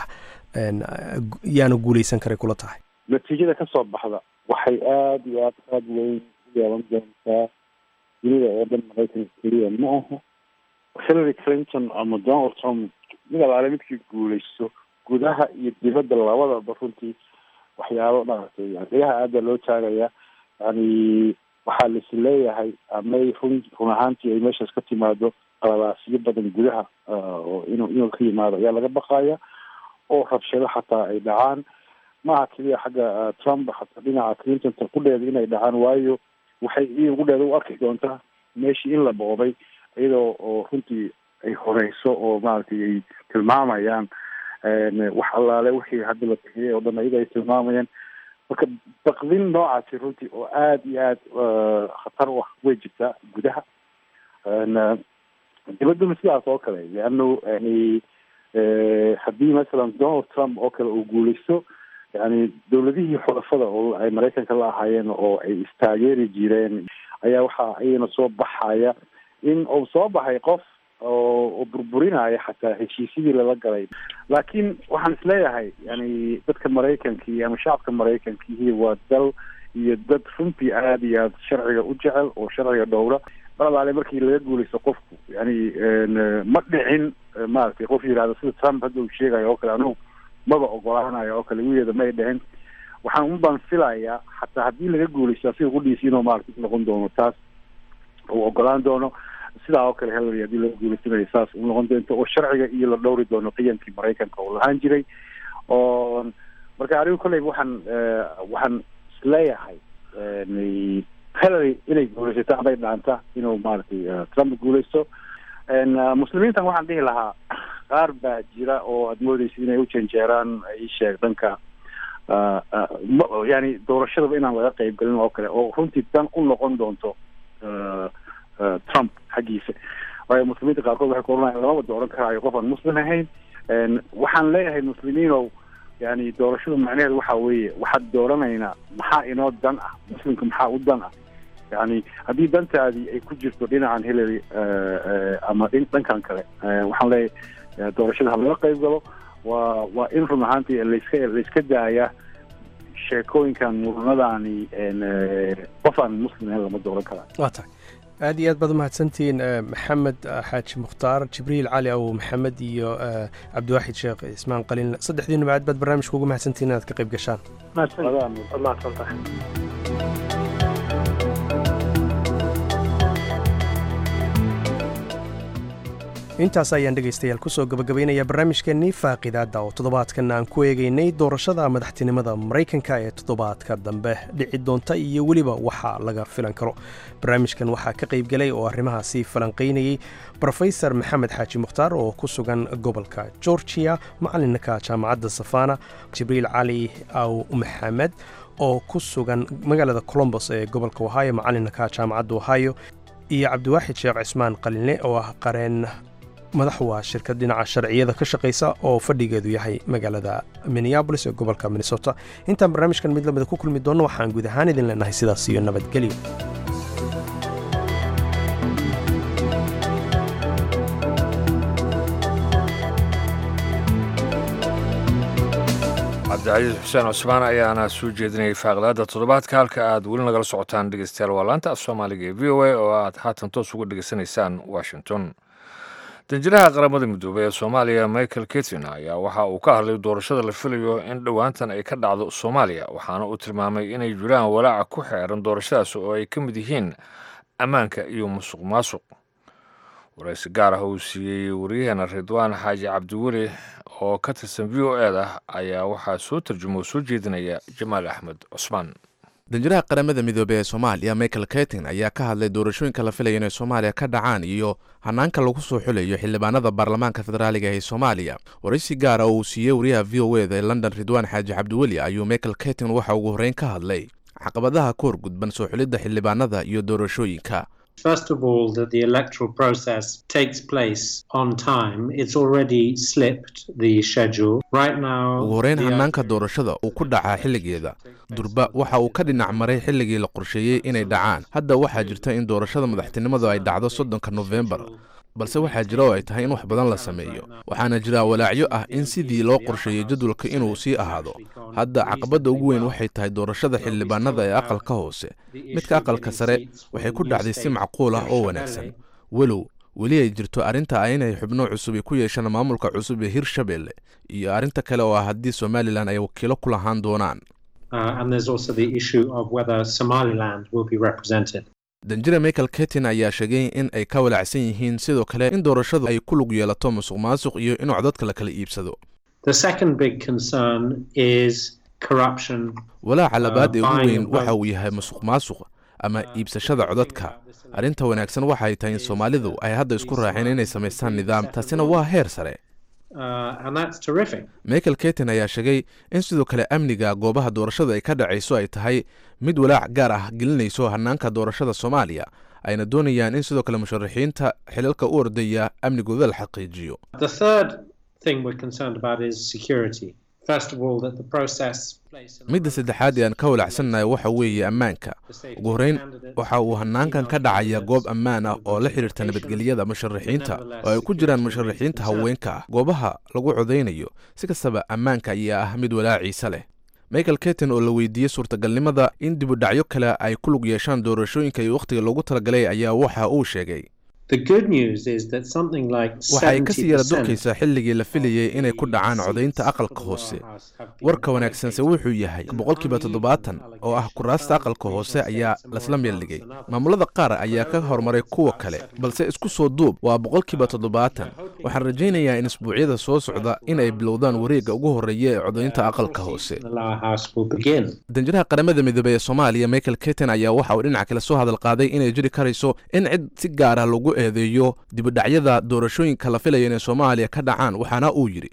yaana guuleysan karay kula tahay natiijada ka soo baxda waxay aada iyo aad aad weyn u yeelan doontaa dunida oo dhan maraykanka keliya ma aha hillary clinton ama donald trump mid alaale midkii guuleysto gudaha iyo dibadda labadaba runtii waxyaabo maaragtay degaha aada loo taagaya yani waxaa lais leeyahay amay run run ahaantii ay meeshaas ka timaado qaladaasyo badan gudaha oo inuu inuu ka yimaado ayaa laga baqaya oo rabshado xataa ay dhacaan maaha keliya xagga trump xataa dhinaca clintonta kudheeda inay dhacaan waayo waxay i kudheeda u arki doontaa meeshii in la boobay iyadoo oo runtii ay horeyso oo maaragtay ay tilmaamayaan wax allaale wixii hadda la bixiyay oo dhan ayaga ay tilmaamayaan marka baqdin noocaasi runtii oo aada iyo aad khatar u ah way jirtaa gudaha dibadduna sidaas oo kale leano yani haddii masalan donald trump oo kale uu guuleysto yani dawladihii xulafada oo ay maraykanka la ahaayeen oo ay istaageeri jireen ayaa waxaa iyagana soo baxaya in uu soo baxay qof oo burburinaya xataa heshiisyadii lala galay laakiin waxaan isleeyahay yani dadka maraykankii ama shacabka maraykankiihi waa dal iyo dad runtii aada iyo aad sharciga u jecel oo sharciga dhowra mar alaale markii laga guuleysto qofku yani ma dhicin maaragtay qof yihahdo sida trump hadda uu sheegayo oo kale anugu maba ogolaanayo oo kale wigeeda may dhicin waxaan unbaan filayaa xataa haddii laga guuleysto asiga kudhiisi inuu maaragtay noqon doono taas uu ogolaan doono sidaa oo kale hillary haddii laga guuleysanayo saas u noqon doonto oo sharciga iyo la dhowri doono qiyamkii maraykanka oo lahaan jiray oo marka anigu kolleyba waxaan waxaan isleeyahay hillary inay guuleysato amay dhaanta inuu maaragtay trump guuleysto muslimiintan waxaan dhihi lahaa qaar baa jira oo aada moodeysa inay u janjeeraan isheeg dhanka yani doorashadaba inaan laga qeyb galin oo kale oo runtii dan u noqon doonto trump xaggiisa waayo muslimiinta qaarkood waxay ku oranayan lamaba dooran karaayo qof aan muslim ahayn waxaan leeyahay muslimiinow yani doorashadu macnaheedu waxa weeye waxaad dooranaynaa maxaa inoo dan ah muslimka maxaa u dan ah yani haddii dantaadii ay ku jirto dhinacan hillary ama dhankan kale waxaan leeyahay doorashada ha laga qeyb galo waa waa in run ahaantii layska layska daaya sheekooyinkan muranadani qof aan muslim ahayn lama dooran karaa waa tahay aad iyo aad baad umahadsantihiin maxamed xaaji mukhtaar jibriil cali aw maxamed iyo cabdiwaaxid sheekh ismaan qaliin saddexdiinuba aad baad barnaamijka ugu mahadsantihiin inaad ka qayb gashaan mahadsantahay intaas ayaan dhegaystayaal kusoo gabagabaynaya barnaamijkeennii faaqidaadda oo toddobaadkan aan ku eegaynay doorashada madaxtinimada maraykanka ee toddobaadka dambe dhici doonta iyo weliba waxa laga filan karo barnaamijkan waxaa ka qaybgelay oo arrimahaasi falanqaynayey brofesor maxamed xaaji mukhtaar oo ku sugan gobolka georgiya macalinka jaamacadda safana jibriil cali aw maxamed oo ku sugan magaalada colombos ee gobolka ohio macalinka jaamacadda ohio iyo cabdiwaaxid sheekh cismaan qalinle oo ah qareen madax waa shirkad dhinaca sharciyada ka shaqaysa oo fadhigeedu yahay magaalada minneabolis ee gobolka minnesota intaan barnaamijkan mid lamida ku kulmi doonno waxaan guud ahaan idin leenahay sidaas iyo nabadgelyo cabdicasiis xuseen cusmaan ayaana soo jeedinayay faaqidaada toddobaadka halka aad weli nagala socotaan dhegeystayaal waa laanta af soomaaliga ee v o a oo aad haatan toos uga dhegeysanaysaan washington danjiraha qaramada midoobey ee soomaaliya michael ketin ayaa waxa uu ka hadlay doorashada la filayo in dhowaantan ay ka dhacdo soomaaliya waxaana uu tilmaamay inay jiraan walaaca ku xeeran doorashadaas oo ay ka mid yihiin ammaanka iyo musuq maasuq waraysi gaar ah uu siiyey wariyaheena ridwaan xaaji cabdiweli oo ka tirsan v o eda ayaa waxaa soo tarjuma oo soo jeedinaya jamaal axmed cusmaan danjiraha qaramada midoobey ee soomaaliya michael ketin ayaa ka hadlay doorashooyinka la filaya inay soomaaliya ka dhacaan iyo hanaanka lagu soo xulayo xildhibaanada baarlamaanka federaaliga ee soomaaliya waraysi gaara oo uu siiyey wariyaha v o eda ee london ridwaan xaaji cabdiweli ayuu michael ketin waxa ugu horreyn ka hadlay caqabadaha ka hor gudban soo xulidda xildhibaanada iyo doorashooyinka First of all, that the electoral process takes place on time. It's already slipped the schedule. Right now, ugu horreyn hanaanka doorashada uu ku dhacaa xilligeeda durba waxa uu ka dhinac maray xilligii la qorsheeyey inay dhacaan hadda waxaa jirta in doorashada madaxtinimadu ay dhacdo soddonka nofembar balse waxaa jira oo ay tahay in wax badan la sameeyo waxaana jira walaacyo ah in sidii loo qorsheeyey jadwalka inuu sii ahaado hadda caqabadda ugu weyn waxay tahay doorashada xildhibaanada ee aqalka hoose midka aqalka sare waxay ku dhacday si macquul ah oo wanaagsan walow weli ay jirto arrinta ah inay xubno cusubi ku yeeshaan maamulka cusub ee hirshabelle iyo arrinta kale oo ah haddii somalilan ay wakiilo ku lahaan doonaan danjire michael ketin ayaa sheegay in ay ka walaacsan yihiin sidoo kale in doorashadu ay ku lug yeelato musuq maasuq iyo inuu codadka la kala iibsado walaaca labaad ee ugu weyn waxa uu yahay musuq maasuq ama iibsashada codadka arrinta wanaagsan waxay tahay in soomaalidu ay hadda isku raaceen inay samaystaan nidaam taasina waa heer sare michael ketin ayaa sheegay in sidoo kale amniga goobaha doorashada ay ka dhacayso ay tahay mid walaac gaar ah gelinayso hanaanka doorashada soomaaliya ayna doonayaan in sidoo kale musharaxiinta xilalka u ordaya amnigooda la xaqiijiyo midda saddexaad ee aan ka walacsannahay waxa weeye ammaanka ugu horreyn waxa uu hanaankan ka dhacaya goob ammaan ah oo la xidhiirta nabadgelyada musharaxiinta oo ay ku jiraan musharaxiinta haweenka ah goobaha lagu codaynayo si kastaba ammaanka ayaa ah mid walaaciisa leh michael ketin oo la weydiiyey suurtagalnimada in dibudhacyo kale ay ku lug yeeshaan doorashooyinka iyo wakhtiga loogu talagalay ayaa waxa uu sheegay waxay kasii yara durkaysaa xilligii la filayey inay ku dhacaan codaynta aqalka hoose warka wanaagsanse wuxuu yahay boqolkiiba toddobaatan oo ah kuraasta aqalka hoose ayaa lasla meeldhigay maamulada qaar ayaa ka horumaray kuwa kale balse isku soo duub waa boqolkiiba toddobaatan waxaan rajaynayaa in isbuucyada soo socda in ay bilowdaan wareegga ugu horreeya ee codaynta aqalka hoose danjiraha qaramada midoobey ee soomaaliya michael ketin ayaa waxa uu dhinaca kale soo hadal qaaday inay jiri karayso in cid si gaar ah lagu eedeeyo dibudhacyada doorashooyinka la filaya inay soomaaliya ka dhacaan waxaana uu yidhi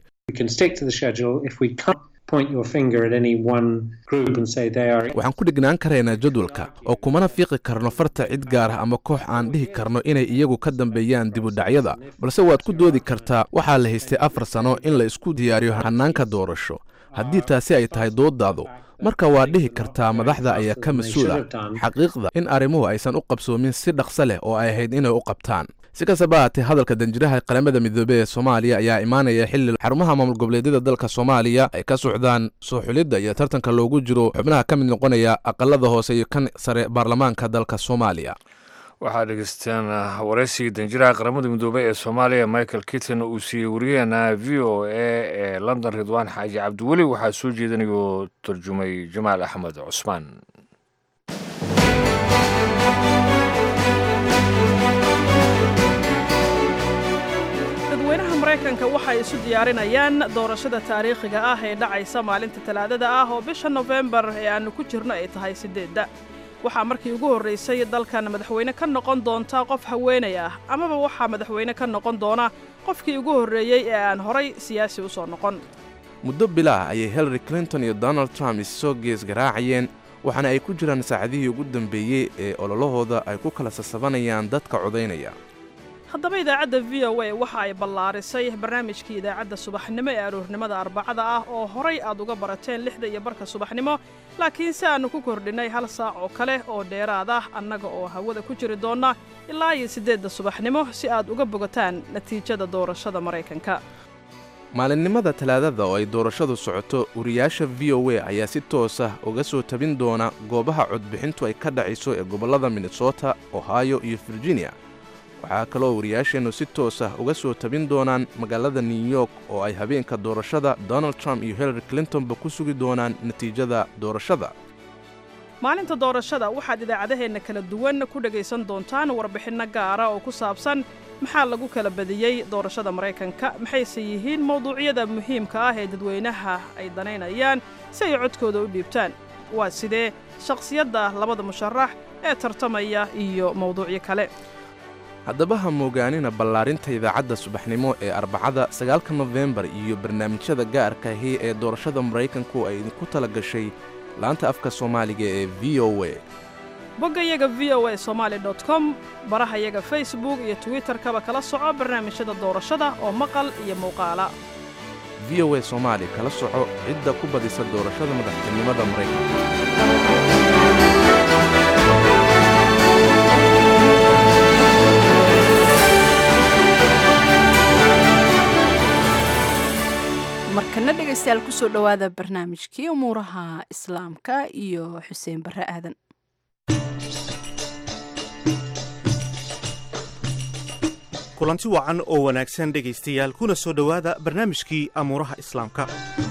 waxaan ku dhignaan karaynaa jadwalka oo kumana fiiqi karno farta cid gaar ah ama koox aan dhihi karno inay iyagu ka dambeeyaan dibudhacyada balse waad ku doodi kartaa waxaa la haystay afar sano in la isku diyaariyo hanaanka doorasho haddii taasi ay tahay doodaadu marka waad dhihi kartaa madaxda ayaa ka mas-uula xaqiiqda in arrimuhu aysan u qabsoomin si dhaqso leh oo ay ahayd inay u qabtaan si kastaba haatee hadalka danjiraha qaramada midoobey ee soomaaliya ayaa imaanaya xilli xarumaha maamul goboleedyada dalka soomaaliya ay ka socdaan soo xulidda iyo tartanka loogu jiro xubnaha ka mid noqonaya aqalada hoose iyo kan sare baarlamaanka dalka soomaaliya waxaad dhegeysteen waraysigii danjiraha qaramada midoobey ee soomaaliya michael kitton uu siiyey wariyaheena v o a ee london ridwaan xaaji cabdiweli waxaa soo jeedinayoo tarjumay jamaal axmed cusmaan dadweynaha maraykanka waxay isu diyaarinayaan doorashada taariikhiga ah ee dhacaysa maalinta talaadada ah oo bisha nofembar ee aannu ku jirno ay tahay siddeedda waxaa markii ugu horraysay dalkan madaxweyne ka noqon doonta qof haweenay ah amaba waxaa madaxweyne ka noqon doona qofkii ugu horreeyey ee aan horay siyaasi u soo noqon muddo bilaah ayay hillary clinton iyo donald trump issoo gees garaacayeen waxaana ay ku jiraan saacadihii ugu dambeeyey ee ololahooda ay ku kala sasabanayaan dadka codaynaya haddaba idaacadda v o a waxa ay ballaarisay barnaamijkii idaacadda subaxnimo ee aroornimada arbacada ah oo horay aad uga barateen lixda iyo barka subaxnimo laakiin si aannu ku kordhinnay hal saac oo kale oo dheeraad ah annaga oo hawada ku jiri doonna ilaa iyo siddeedda subaxnimo si aad uga bogataan natiijada doorashada maraykanka maalinimada talaadada oo ay doorashadu socoto wariyaasha v o a ayaa si toos ah uga soo tabin doona goobaha codbixintu ay ka dhacayso ee gobollada minnesota ohio iyo virginia waxaa kaloo wariyaasheennu si toos ah uga soo tabin doonaan magaalada new york oo ay habeenka doorashada donald trump iyo hillary clintonba ku sugi doonaan natiijada doorashada maalinta doorashada waxaad idaacadaheenna kala duwan ku dhegaysan doontaan warbixinno gaara oo ku saabsan maxaa lagu kala badiyey doorashada maraykanka maxayse yihiin mawduucyada muhiimka ah ee dadweynaha ay danaynayaan si ay codkooda u dhiibtaan waa sidee shakhsiyadda labada musharax ee tartamaya iyo mawduucyo kale haddaba ha moogaanina ballaarinta idaacadda subaxnimo ee arbacada sagaalka nofembar iyo barnaamijyada gaarka ahi ee doorashada maraykanku ay idinku tala gashay laanta afka soomaaliga ee v o a boggayaga v o a somaali dot com barahayaga facebook iyo twitterkaba kala soco barnaamijyada doorashada oo maqal iyo muuqaala v o a soomaali kala soco cidda ku badisa doorashada madaxtinimada maraykanka markana dhegaystayaal kusoo dhowaada barnaamijkii umuuraha islaamka iyo xuseen barre aadan kulanti wacan oo wanaagsan dhegaystayaal kuna soo dhowaada barnaamijkii amuuraha islaamka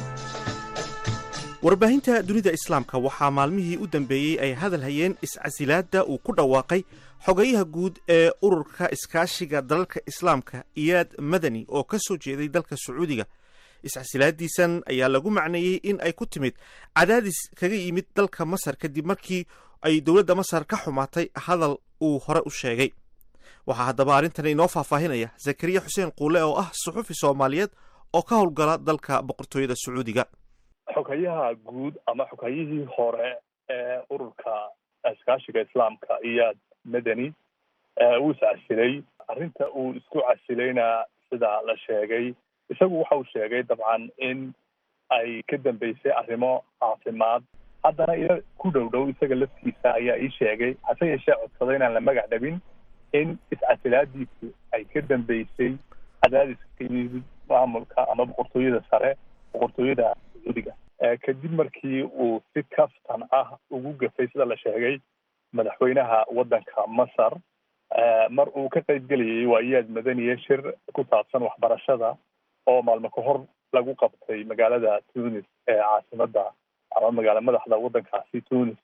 warbaahinta dunida islaamka waxaa maalmihii u dambeeyey ay hadal hayeen iscasilaadda uu ku dhawaaqay xogayaha guud ee ururka iskaashiga dalalka islaamka iyaad madani oo ka soo jeeday dalka sacuudiga iscasilaadiisan ayaa lagu macneeyey in ay ku timid cadaadis kaga yimid dalka masar kadib markii ay dowladda masar ka xumaatay hadal uu hore u sheegay waxaa haddaba arrintan inoo faahfaahinaya zakariya xuseen quule oo ah suxufi soomaaliyeed oo ka howlgala dalka boqortooyada sacuudiga xogayaha guud ama xogayihii hore ee ururka iskaashiga islaamka iyaad madani wuu iscasilay arrinta uu isku casilayna sida la sheegay isagu waxa uu sheegay dabcan in ay ka dambeysay arrimo caafimaad haddana ila ku dhow dhow isaga laftiisa ayaa ii sheegay hase yeeshee codsaday inaan la magac dhabin in iscasilaadiisu ay ka dambeysay cadaadiska ka yimid maamulka ama boqortooyada sare boqortooyada sacuudiga kadib markii uu si kaftan ah ugu gafay sida la sheegay madaxweynaha waddanka masar mar uu ka qayb gelayay waa iyaad madaniye shir ku saabsan waxbarashada oo maalmo ka hor lagu qabtay magaalada tunis ee caasimada ama magaala madaxda waddankaasi tunis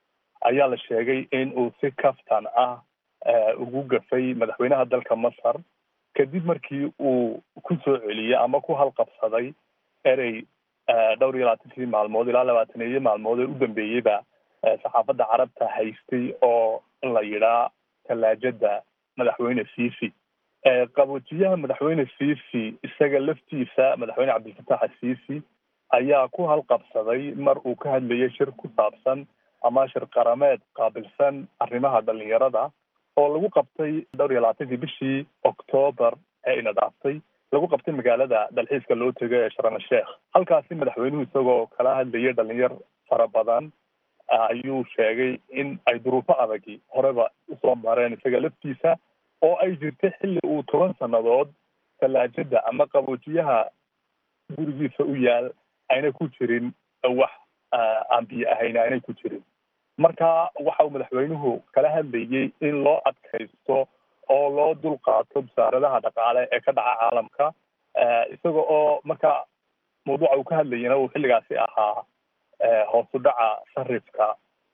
ayaa la sheegay in uu si kaftan ah ugu gafay madaxweynaha dalka masar kadib markii uu ku soo celiyey ama ku halqabsaday erey dhowr iyo labaatankii maalmood ilaa labaataneeyo maalmood ee u dambeeyeyba saxaafadda carabta haystay oo la yidhaa tallaajada madaxweyne fifi qaboojiyaha madaxweyne fifi isaga laftiisa madaxweyne cabdilfatax asiisi ayaa ku halqabsaday mar uu ka hadlayay shir ku saabsan ama shir qarameed qaabilsan arrimaha dhalinyarada oo lagu qabtay dhowr iyo labaatankii bishii octoobar ee ina dhaaftay lagu qabtay magaalada dalxiiska loo tego ee sharm sheekh halkaasi madaxweynuhu isagoo kala hadlayay dhalinyar fara badan ayuu sheegay in ay duruufo adagi horeba usoo mareen isaga laftiisa oo ay jirtay xilli uu toban sannadood tallaajada ama qaboojiyaha gurigiisa u yaal ayna ku jirin wax aan biyo ahayn aynay ku jirin marka waxa uu madaxweynuhu kala hadlayay in loo adkaysto oo loo dul qaato wasaaradaha dhaqaale ee ka dhaca caalamka isaga oo marka mawduuca uu ka hadlayana uu xilligaasi ahaa hoos u dhaca sarifka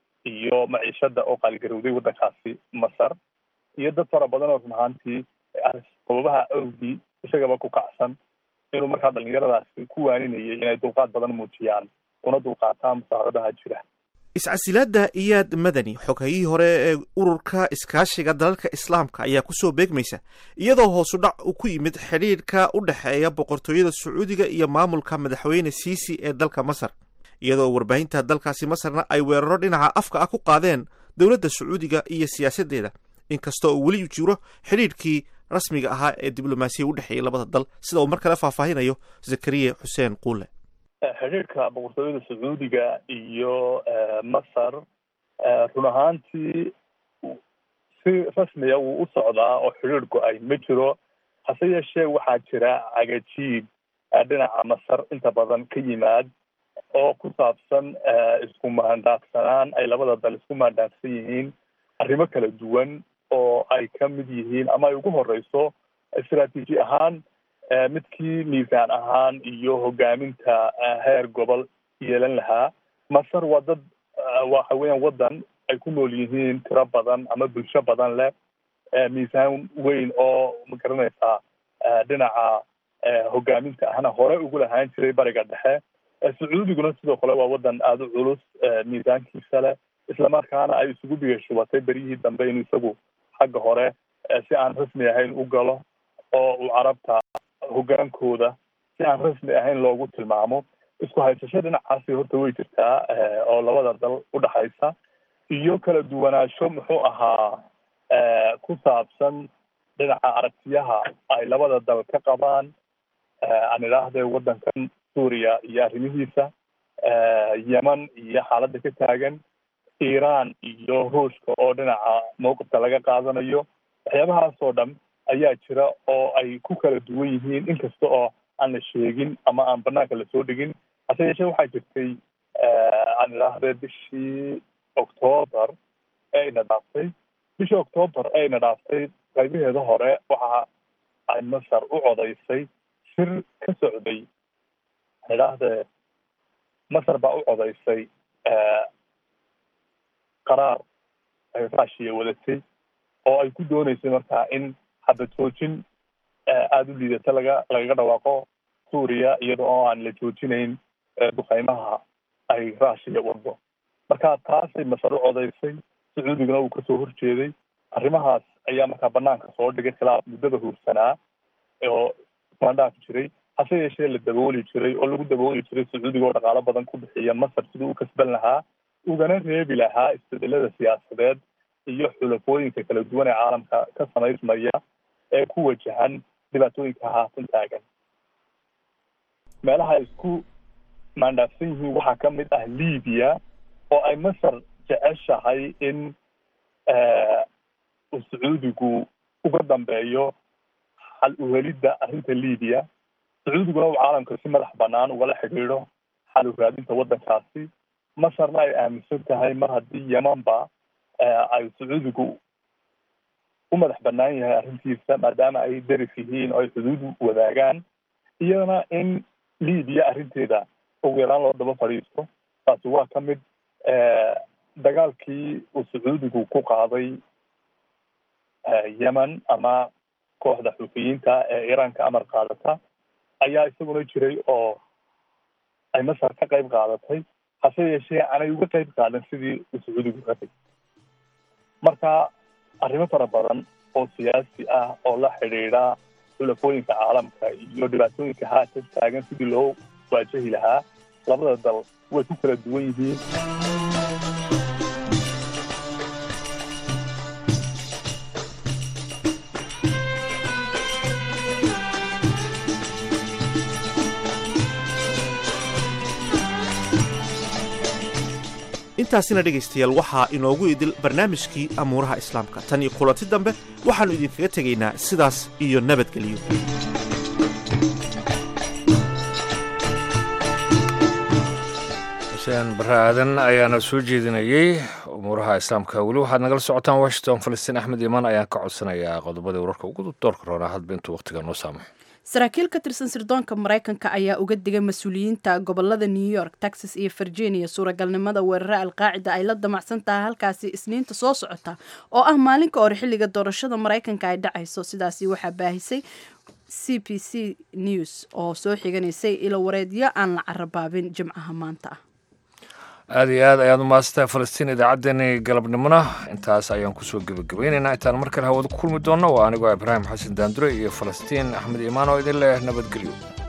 iyo maciishada oo qaaligarowday waddankaasi masar iyo dad fara badan oo run ahaantii sababaha awgii isagaba ku kacsan inuu markaa dhalinyaradaasi ku waaninayay inay dulqaad badan muujiyaan una dulqaataan musaaradaha jira iscasilaadda iyaad madani xogayihii hore ee ururka iskaashiga dalalka islaamka ayaa kusoo beegmaysa iyadoo hoosu dhac uu ku yimid xidhiidhka u dhexeeya boqortooyada sacuudiga iyo maamulka madaxweyne siisi ee dalka masar iyadoo warbaahinta dalkaasi masarna ay weeraro dhinaca afka ah ku qaadeen dowladda sacuudiga iyo siyaasaddeeda inkastoo uu weli jiro xidhiidhkii rasmiga ahaa ee diblomaasiya u dhexeeyay labada dal sida uu mar kale faahfaahinayo zakariya xuseen quule xidhiirka boqortooyada sacuudiga iyo masar run ahaantii si rasmiya wuu u socdaa oo xidhiir go-ay ma jiro hase yeeshee waxaa jira cagajiib dhinaca masar inta badan ka yimaad oo ku saabsan isku maandaafsanaan ay labada dal isku maandaafsan yihiin arrimo kala duwan oo ay ka mid yihiin ama ay ugu horeyso istaraatiiji ahaan midkii miisaan ahaan iyo hogaaminta heer gobol yeelan lahaa masar waa dad waxa weeyaan waddan ay ku nool yihiin tiro badan ama bulsho badan leh miisaan weyn oo ma garanaysaa dhinaca hogaaminta ahna hore ugu lahaan jiray bariga dhexe sacuudiguna sidoo kale waa waddan aada u culus miisaankiisa leh islamarkaana ay isugu bigashubatay beryihii dambe inuu isagu xagga hore si aan rasmi ahayn u galo oo uu carabta hogaankooda si aan rasmi ahayn loogu tilmaamo isku haysasho dhinacaasi horta way jirtaa oo labada dal udhexaysa iyo kala duwanaansho muxuu ahaa ku saabsan dhinaca aragtiyaha ay labada dal ka qabaan aan idhaahdee waddankan suuriya iyo arrimihiisa yeman iyo xaaladda ka taagan iiraan iyo ruushka oo dhinaca mawqifka laga qaadanayo waxyaabahaas oo dhan ayaa jira oo ay ku kala duwan yihiin inkasta oo aan la sheegin ama aan banaanka lasoo dhigin hase yeeshee waxaa jirtay aan idhaahdee bishii octoobar ee ina dhaaftay bishii octoobar ee ina dhaaftay qaybaheeda hore waxa ay masar u codaysay shir ka socday aan idhaahdee masar baa u codaysay qaraar ay raashiya wadatay oo ay ku dooneysay markaa in xabad joojin aada u liidata laga lagaga dhawaaqo suuriya iyada oo aan la joojinayn duqeymaha ay raashiya wado marka taasay masar u codaysay sacuudiguna uu kasoo horjeeday arrimahaas ayaa markaa banaanka soo dhigay khilaaf muddada huursanaa oo mandhaaf jiray hase yeeshee la dabooli jiray oo lagu dabooli jiray sacuudiga oo dhaqaalo badan ku bixiya masar siduu u kasban lahaa ugana reebi lahaa isbedelada siyaasadeed iyo xulafooyinka kala duwan ee caalamka ka samaysmaya ee ku wajahan dhibaatooyinka haatan taagan meelaha ay isku maandhaafsan yihiin waxaa ka mid ah libiya oo ay masar jeceshahay in uu sacuudigu uga dambeeyo xal uhelidda arrinta libiya sacuudiguna uu caalamka si madax banaan ugala xidhiidho xal u raadinta waddankaasi masarna ay aaminsan tahay mar haddii yemanba ay sacuudigu u madax banaan yahay arrintiisa maadaama ay daris yihiin oo ay xuduud wadaagaan iyadana in libiya arrinteeda ugu yaraan loo daba fadhiisto taasi waa ka mid dagaalkii uu sacuudigu ku qaaday yemen ama kooxda xuufiyiinta ee iiraanka amar qaadata ayaa isaguna jiray oo ay masar ka qayb qaadatay hase yeeshee aanay uga qayb qaadan sidii uu sacuudigu rabay marka arrimo fara badan oo siyaasi ah oo la xidhiidha xulafooyinka caalamka iyo dhibaatooyinka haatan taagan sidii loo waajahi lahaa labada dal way ku kala duwan yihiin intaasina dhegaystayaal waxaa inoogu idil barnaamijkii amuuraha islaamka tan iyo kulanti dambe waxaannu idinkaga tegaynaa sidaas iyo nabadgelyo xuseen barre aadan ayaana soo jeedinayey umuuraha islaamka weli waxaad nagala socotaan washington falastiin axmed imaan ayaan ka codsanayaa qodobadii wararka ugu doorka roonaa hadba intuu wakhtiga noo saamaxo saraakiil ka tirsan sirdoonka maraykanka ayaa uga digay mas-uuliyiinta gobolada new york texas iyo virginia suuragalnimada weerare alqaacida ay la damacsan tahay halkaasi isniinta soo socota oo ah maalinka hore xilliga doorashada maraykanka ay dhacayso sidaasi waxaa baahisay c b c news oo soo xiganaysay ilo wareedyo aan la carabaabin jimcaha maanta ah aada iyo aad ayaad umahadsantahay falastiin idaacaddeenii galabnimona intaas ayaan kusoo gebagabaynaynaa intaan mar kale hawada ku kulmi doonno waa anigoo ibraahim xasan daandure iyo falastiin axmed iimaan oo idin leh nabadgelyo